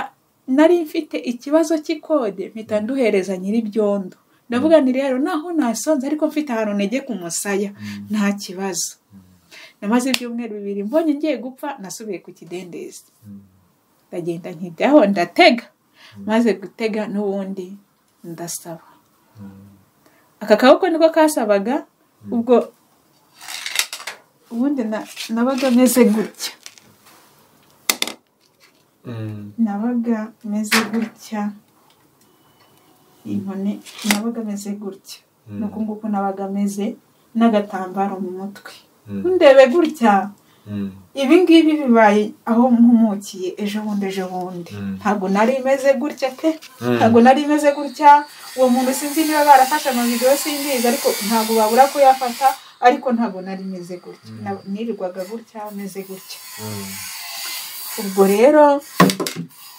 nari mfite ikibazo cy'ikode mpita nduhereza nyiri byondo ndavuga nti rero naho nasonze ariko mfite ahantu ntege ku musaya nta kibazo namaze ibyumweru bibiri mbonye ngiye gupfa nasubiye ku kidendezi ndagenda nkijyaho ndatega maze gutega n'ubundi ndasaba aka kaboko niko kasabaga ubwo ubundi na- nabaga meze gutya nabaga meze gutya inkoni nabaga meze gutya nuko nguko nabaga meze n'agatambaro mu mutwe ndebe gutya ibi ngibi bibaye aho mpumukiye ejo bundi ejo bundi Mm. ntabwo nari imeze gutya pe ntabwo nari imeze gutya uwo muntu sinzi niba barafashe amavidewo simbizi ariko ntabwo babura kuyafata ariko ntabwo nari imeze gutya Na- nirirwaga gutya meze gutya ubwo rero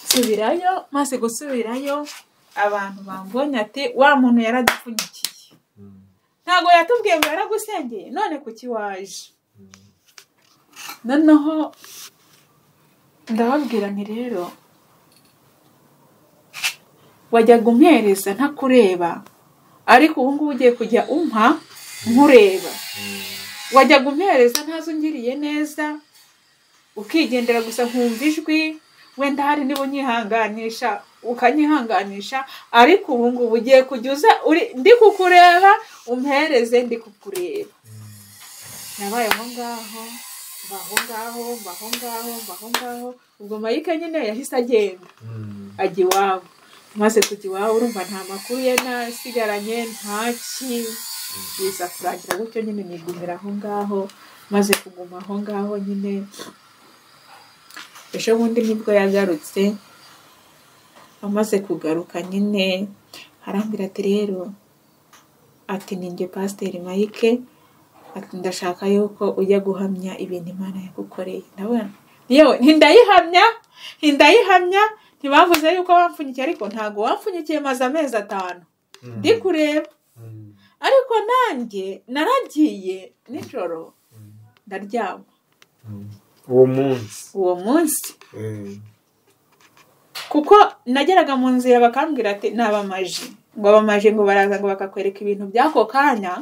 nsubirayo maze gusubirayo abantu bambonye ati wa muntu yaradupfunyikiye ntabwo yatubwiye ngo yaragusengeye none kuki waje noneho ndababwira nti rero wajyaga umpereza ntakureba ariko ubu ngubu ugiye kujya umpa nkureba wajyaga umpereza ntazo ungiriye neza ukigendera gusa nkumva ijwi wenda hari niba unyihanganisha ukanyihanganisha ariko ubu ngubu ugiye kujya uza uri- ndi kukureba umpereze ndi kukureba nabaye aho ngaho mba aho ngaho mba aho ngaho mba aho ngaho ubwo mayike nyine yahise agenda ajya iwabo maze kujya iwabo urumva nta makuru ye nasigaranye ntaki biza kurangira gutyo nyine nigumira aho ngaho maze kuguma aho ngaho nyine ejo bundi nibwo yagarutse amaze kugaruka nyine arambwira ati rero ati ninjye pasiteri mayike ati ndashaka yuko ujya guhamya ibintu imana yagukoreye ndabona yewe ntindayihamya ntindayihamya ntibavuze yuko wampfunyikiye ariko ntabwo wampfunyikiye maze amezi atanu ndi kureba ariko nanjye naragiye nijoro ndaryama uwo munsi uwo munsi kuko nageraga mu nzira bakambwira ati ni abamaji ngo abamaji ngo baraza ngo bakakwereka ibintu by'ako kanya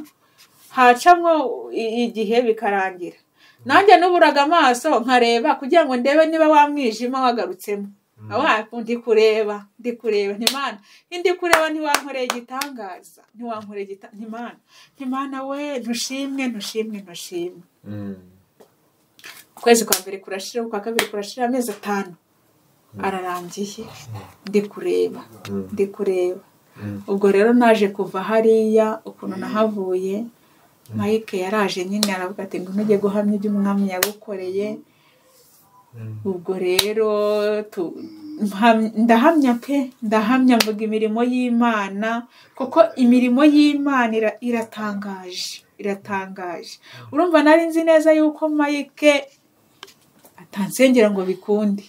hacamwo i- igihe bikarangira nanjye n'uburaga amaso nkareba kugira ngo ndebe niba wa mwijima wagarutsemo awapu ndi kureba ndi kureba ntimana ndi kureba ntiwankoreye igitangaza ntiwankoreye igita ntimana ntimana we ntushimwe ntushimwe ntushimwe ukwezi kwa mbere kurashira ukwa kabiri kurashira amezi atanu ararangiye ndi kureba ndi kureba ubwo rero naje kuva hariya ukuntu nahavuye mayike yaraje nyine aravuga ati ngo ntujye guhamya ibyo umwami yagukoreye ubwo rero tu- mpam- ndahamya pe ndahamya mvuga imirimo y'imana kuko imirimo y'imana ira- iratangaje iratangaje urumva nari nzi neza yuko mayike atansengera ngo bikunde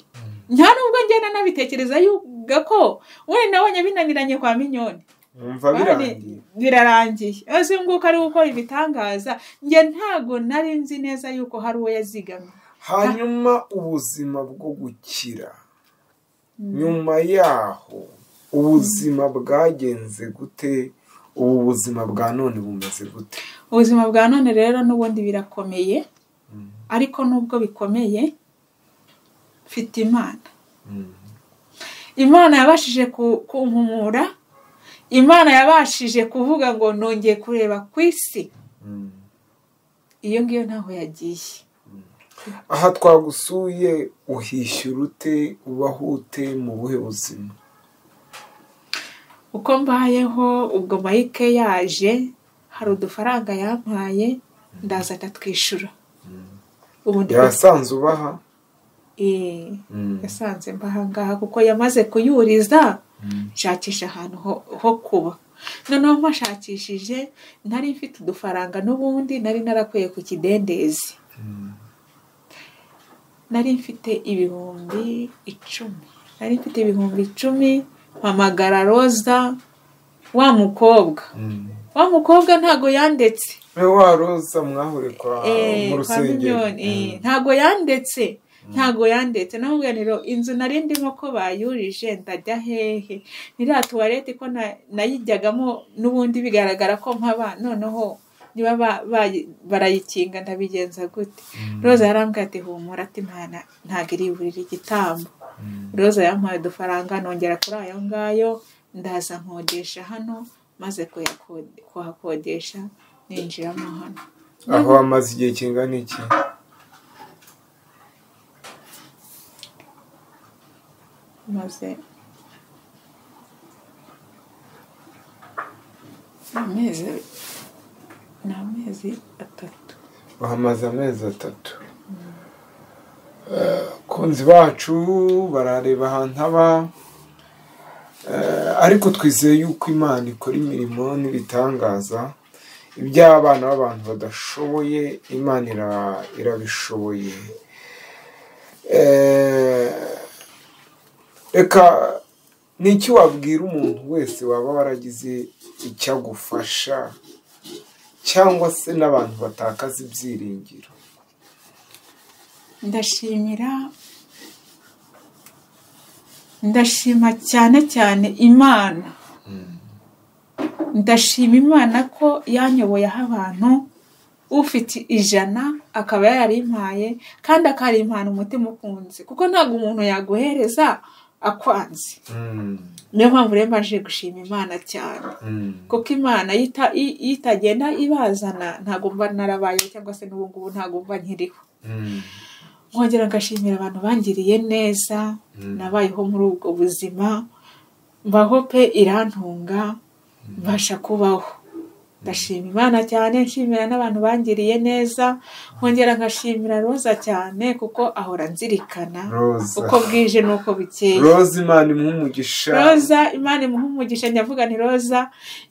nta nubwo ngenda nabitekereza yuga ko wenda nabonye binaniranye kwa minyoni wumva birangiye birarangiye azunguka ari gukora ibitangaza njye ntago nari nzi neza yuko hari uwo yazigamye hanyuma ubuzima bwo gukira nyuma yaho ubuzima bwagenze gute ubu buzima bwa none bumeze gute ubuzima bwa none rero n'ubundi birakomeye ariko nubwo bikomeye mfite imana imana yabashije ku- kumpumura imana yabashije kuvuga ngo nongeye kureba ku isi iyo ngiyo ntaho yagiye aha twagusuye uhishyura ute ubaho ute mu buhe buzima uko mbayeho ubwo mayike yaje hari udufaranga yampaye ndaza atatwishyura ubu ndi yasanze ubaha Eh, yasanze mbahangaha kuko yamaze kuyuriza nshakisha ahantu ho- ho kuba noneho mpashakishije nari mfite udufaranga n'ubundi nari narakuye ku kidendezi nari mfite ibihumbi icumi nari mfite ibihumbi icumi mpamagara roza wa mukobwa Mm. wa mukobwa ntago yandetse wa roza mwahure kwa Eh, mu kwa rusengero Mignone, eh, ntago yandetse ntago yandetse namubwira niro inzu nari ndimo ko bayurije ndajya hehe niriya tuwarete ko na- nayijyagamo n'ubundi bigaragara ko nkaba noneho niba ba- bayi- barayikinga ndabigenza gute roza yarambwira ati humura ati "Mwana, ntago iri burira igitambo roza yampaye udufaranga nongera kuri ayo ngayo ndaza nkodesha hano maze kuyakode- kuhakodesha ninjiramo hano aho amaze igihe kingana iki maze amezi ni amezi atatu bahamaze amezi atatu kunzi bacu barareba ahantu haba Eh, ariko twizeye yuko imana ikora imirimo n'ibitangaza iby'abana b'abantu badashoboye imana ira- irabishoboye Eh, reka ni iki wabwira umuntu wese waba waragize icyo agufasha cyangwa se n'abantu batakaza ibyiringiro ndashimira ndashima cyane cyane imana ndashima imana ko yanyoboyeho abantu ufite ijana akaba yarimpaye kandi akarimpana umutima ukunze kuko ntabwo umuntu yaguhereza akwanze niyo mpamvu rero mbashije gushima imana cyane kuko imana iyo ita- i- iyo itagenda ibazana ntabwo mba narabayeho cyangwa se n'ubu ngubu ntabwo mba nkiriho nkongera ngashimira abantu bangiriye neza nabayeho muri ubwo buzima mbaho pe irantunga mbasha kubaho ndashima imana cyane nshimira n'abantu bangiriye neza nkongera ngashimira roza cyane kuko ahora nzirikana Roza. uko bwije n'uko bukeye roza imana imuha umugisha roza imana imuha umugisha ndavuga nti roza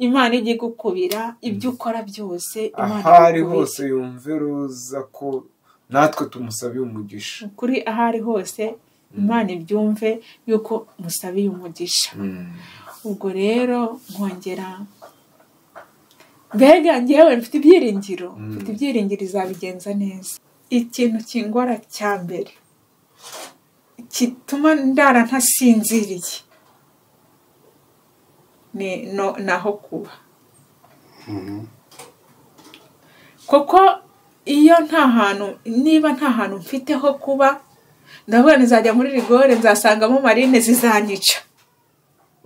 imana ijye igukubira ibyo ukora byose imana aho ari igukubira. hose yumve roza ko natwe tumusabiye umugisha kuri aho ari hose imana ibyumve yuko musabiye umugisha ubwo rero nkongera mbega ngewe mfite ibyiringiro Mm. mfite ibyiringiro izabigenza neza ikintu kingora cya mbere gituma ndara ntasinziriye ni no- ni aho kuba kuko iyo nta hantu niba nta hantu mfite ho kuba ndavuga nizajya muri rigore nzasangamo marine zizanyica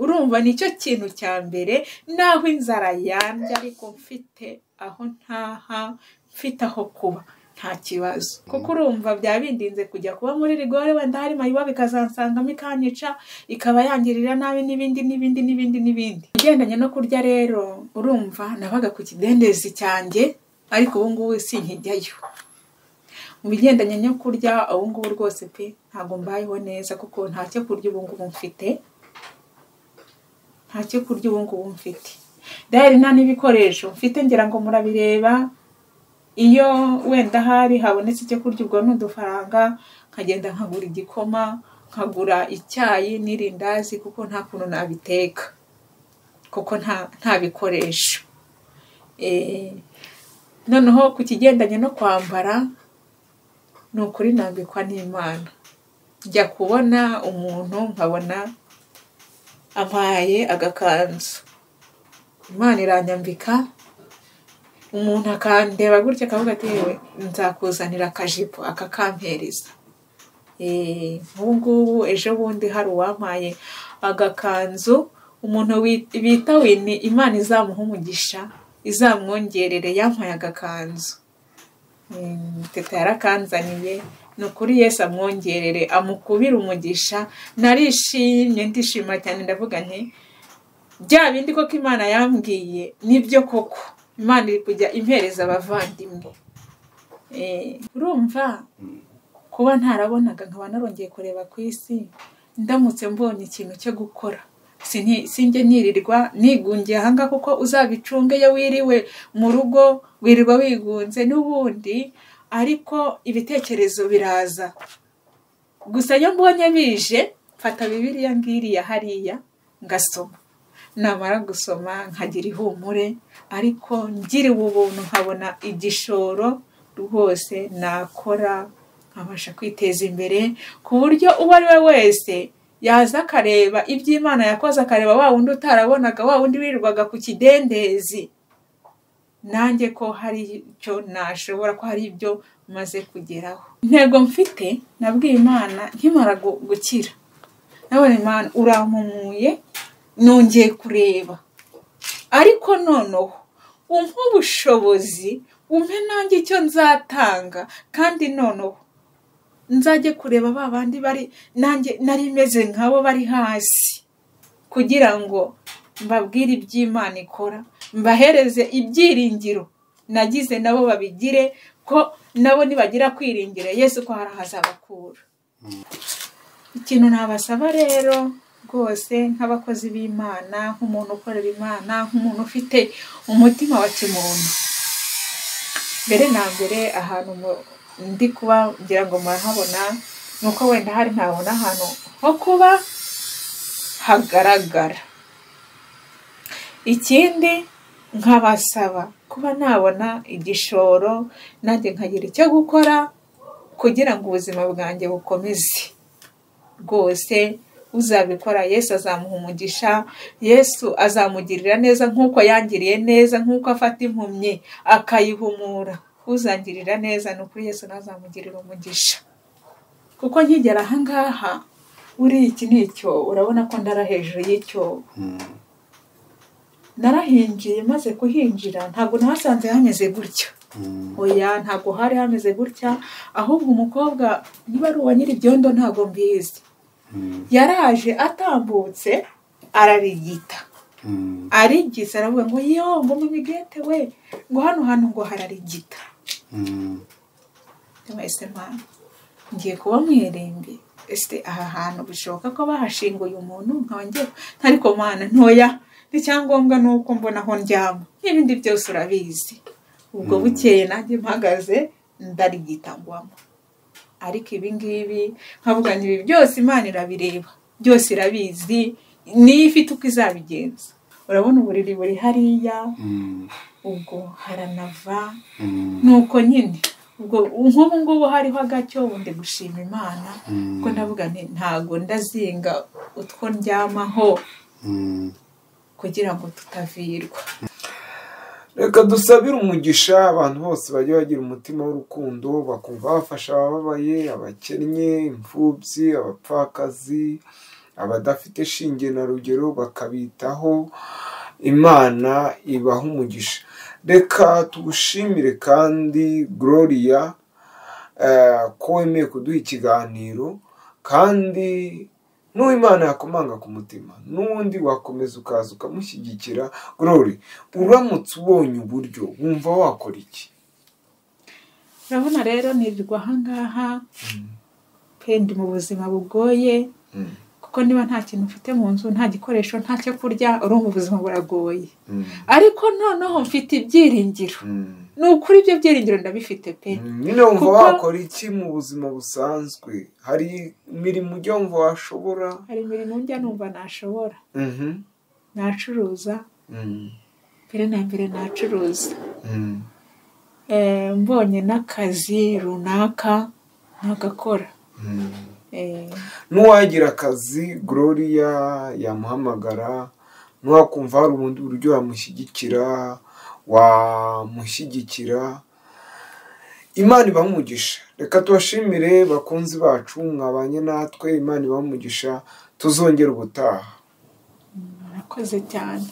urumva nicyo kintu cya mbere naho inzara yambye ariko mfite aho ntaha mfite aho kuba nta kibazo kuko urumva byaba bindinze kujya kuba muri rigore wenda hari mayiba bikazansangamo ikanyica ikaba yangirira nabi n'ibindi n'ibindi n'ibindi n'ibindi ugendanye no kurya rero urumva nabaga ku kidendezi cyanjye ariko ubu ngubu sinkijyayo mu bigendanye no kurya ubu ngubu rwose pe ntabwo mbayeho neza kuko nta cyo kurya ubu ngubu mfite nta cyo kurya ubu ngubu mfite dayari nta n'ibikoresho mfite ngira ngo murabireba iyo wenda hari habonetse icyo kurya ubwo n'udufaranga nkagenda nkagura igikoma nkagura icyayi n'irindazi kuko nta kuntu nabiteka kuko nta nta bikoresho Eh, noneho ku kigendanye no kwambara ni ukuri nambikwa n'imana njya kubona umuntu nkabona ampaye agakanzu imana iranyambika umuntu akandeba gutya akavuga ati yewe nzakuzanira akajipo akakampereza Eh, nk'ubu ngubu ejo bundi hari uwampaye agakanzu umuntu wi- bita wini imana izamuha umugisha izamwongerere yampaye agakanzu Mm, teta yarakanzaniye ni ukuri yesu amwongerere amukubire umugisha narishimye ndishima cyane ndavuga nti bya bindi koko imana yambwiye nibyo koko imana iri kujya impereza abavandimwe Eh, urumva kuba ntarabonaga nkaba narongeye kureba ku isi ndamutse mbonye ikintu cyo gukora Sini- sinjye nirirwa nigungiye ahanga kuko uzabicunge iyo wiriwe mu rugo wirirwa wigunze n'ubundi ariko ibitekerezo biraza gusa iyo mbonye bije mfata bibiliya ngiriya hariya ngasoma namara gusoma nkagira ihumure ariko ngiriwe ubuntu nkabona igishoro rwose nakora nkabasha kwiteza imbere ku buryo uwo ari we wese yaza akareba iby'imana yakoze akareba wa wundi utarabonaga wa wundi wirirwaga ku kidendezi nanjye ko hari icyo nashobora ko hari ibyo maze kugeraho intego mfite nabwiye imana nkimara gu- gukira nabonye imana urampumuye nongeye kureba ariko noneho umpe ubushobozi umpe nanjye icyo nzatanga kandi noneho nzajye kureba ba bandi bari nanjye nari meze nkabo bari hasi kugira ngo mbabwire iby'imana ikora mbahereze ibyiringiro nagize nabo babigire ko nabo nibagira kwiringira yesu ko hari ahazabakura ikintu nabasaba rero rwose nk'abakozi b'imana nk'umuntu ukorera imana nk'umuntu ufite umutima wa kimuntu mbere na mbere ahantu mu- ndi kuba ngira ngo murahabona ni uko wenda hari ntabona ahantu ho kuba hagaragara ikindi nkabasaba kuba nabona igishoro nanjye nkagira icyo gukora kugira ngo ubuzima bwanjye bukomeze rwose uzabikora yesu azamuha umugisha yesu azamugirira neza nk'uko yangiriye neza nk'uko afata impumyi akayihumura uzangirira neza ni ukuri yesu ntazamugirira umugisha kuko nkigera ahangaha buriya iki ni icyobo urabona ko ndara hejuru y'icyobo narahinjiye maze kuhinjira ntabwo nahasanze hameze gutya oya ntabwo hari hameze gutya ahubwo umukobwa niba ari uwa nyiri ibyondo ntabwo mbizi yaraje atambutse ararigita arigisa aravuga ngo yo ngo mubigete we ngo hano hantu ngo hararigita mwese mpamvu ngiye kuba mu irembi ese aha hantu bishoboka ko bahashinguye umuntu nkaba ngiye ariko mana ntoya n'icyangombwa ni uko mbona aho ndyama n'ibindi byose urabizi ubwo bukeye nanjye mpagaze ndarigitangwamo ariko ibi ngibi nkavuga ngo ibi byose imana irabireba byose irabizi niyo ifite uko izabigenza urabona uburiri buri hariya ubwo haranava nuko nyine ubwo nk'ubu ngubu hariho agacyo ndi gushima imana kuko ndavuga nti ntago ndazinga utwo ndyamaho kugira ngo tutavirwa reka dusabire umugisha abantu bose bajya bagira umutima w'urukundo bakumva bafasha abababaye abakennye imfubyi abapfakazi abadafite shinge na rugero bakabitaho imana ibaha umugisha reka tugushimire kandi gloria eh, ko wemeye kuduha ikiganiro kandi n'uwo imana yakomanga ku mutima n'ubundi wakomeza ukaza ukamushyigikira glory uramutse ubonye uburyo wumva wakora iki urabona rero nirirwa ahangaha pe ndi mu buzima bugoye Mm, kuko niba nta kintu mfite mu nzu nta gikoresho nta cyo kurya urumva ubuzima buragoye mm, ariko noneho mfite ibyiringiro mm. ni ukuri ibyo byiringiro ndabifite pe Mm, nyine wumva Kuko- wakora iki mu buzima busanzwe hari imirimo ujya wumva washobora hari imirimo njya numva nashobora Mhm, nacuruza mm, mbere na mbere nacuruza mm, Eh, mbonye n'akazi runaka ntagakora mm. Eh, n'uwagira akazi gloria yamuhamagara n'uwakumva hari ubundi buryo wamushyigikira wamushyigikira imana ibaha umugisha reka tubashimire bakunzi bacu mwabanye natwe imana ibaha umugisha tuzongera ubutaha murakoze cyane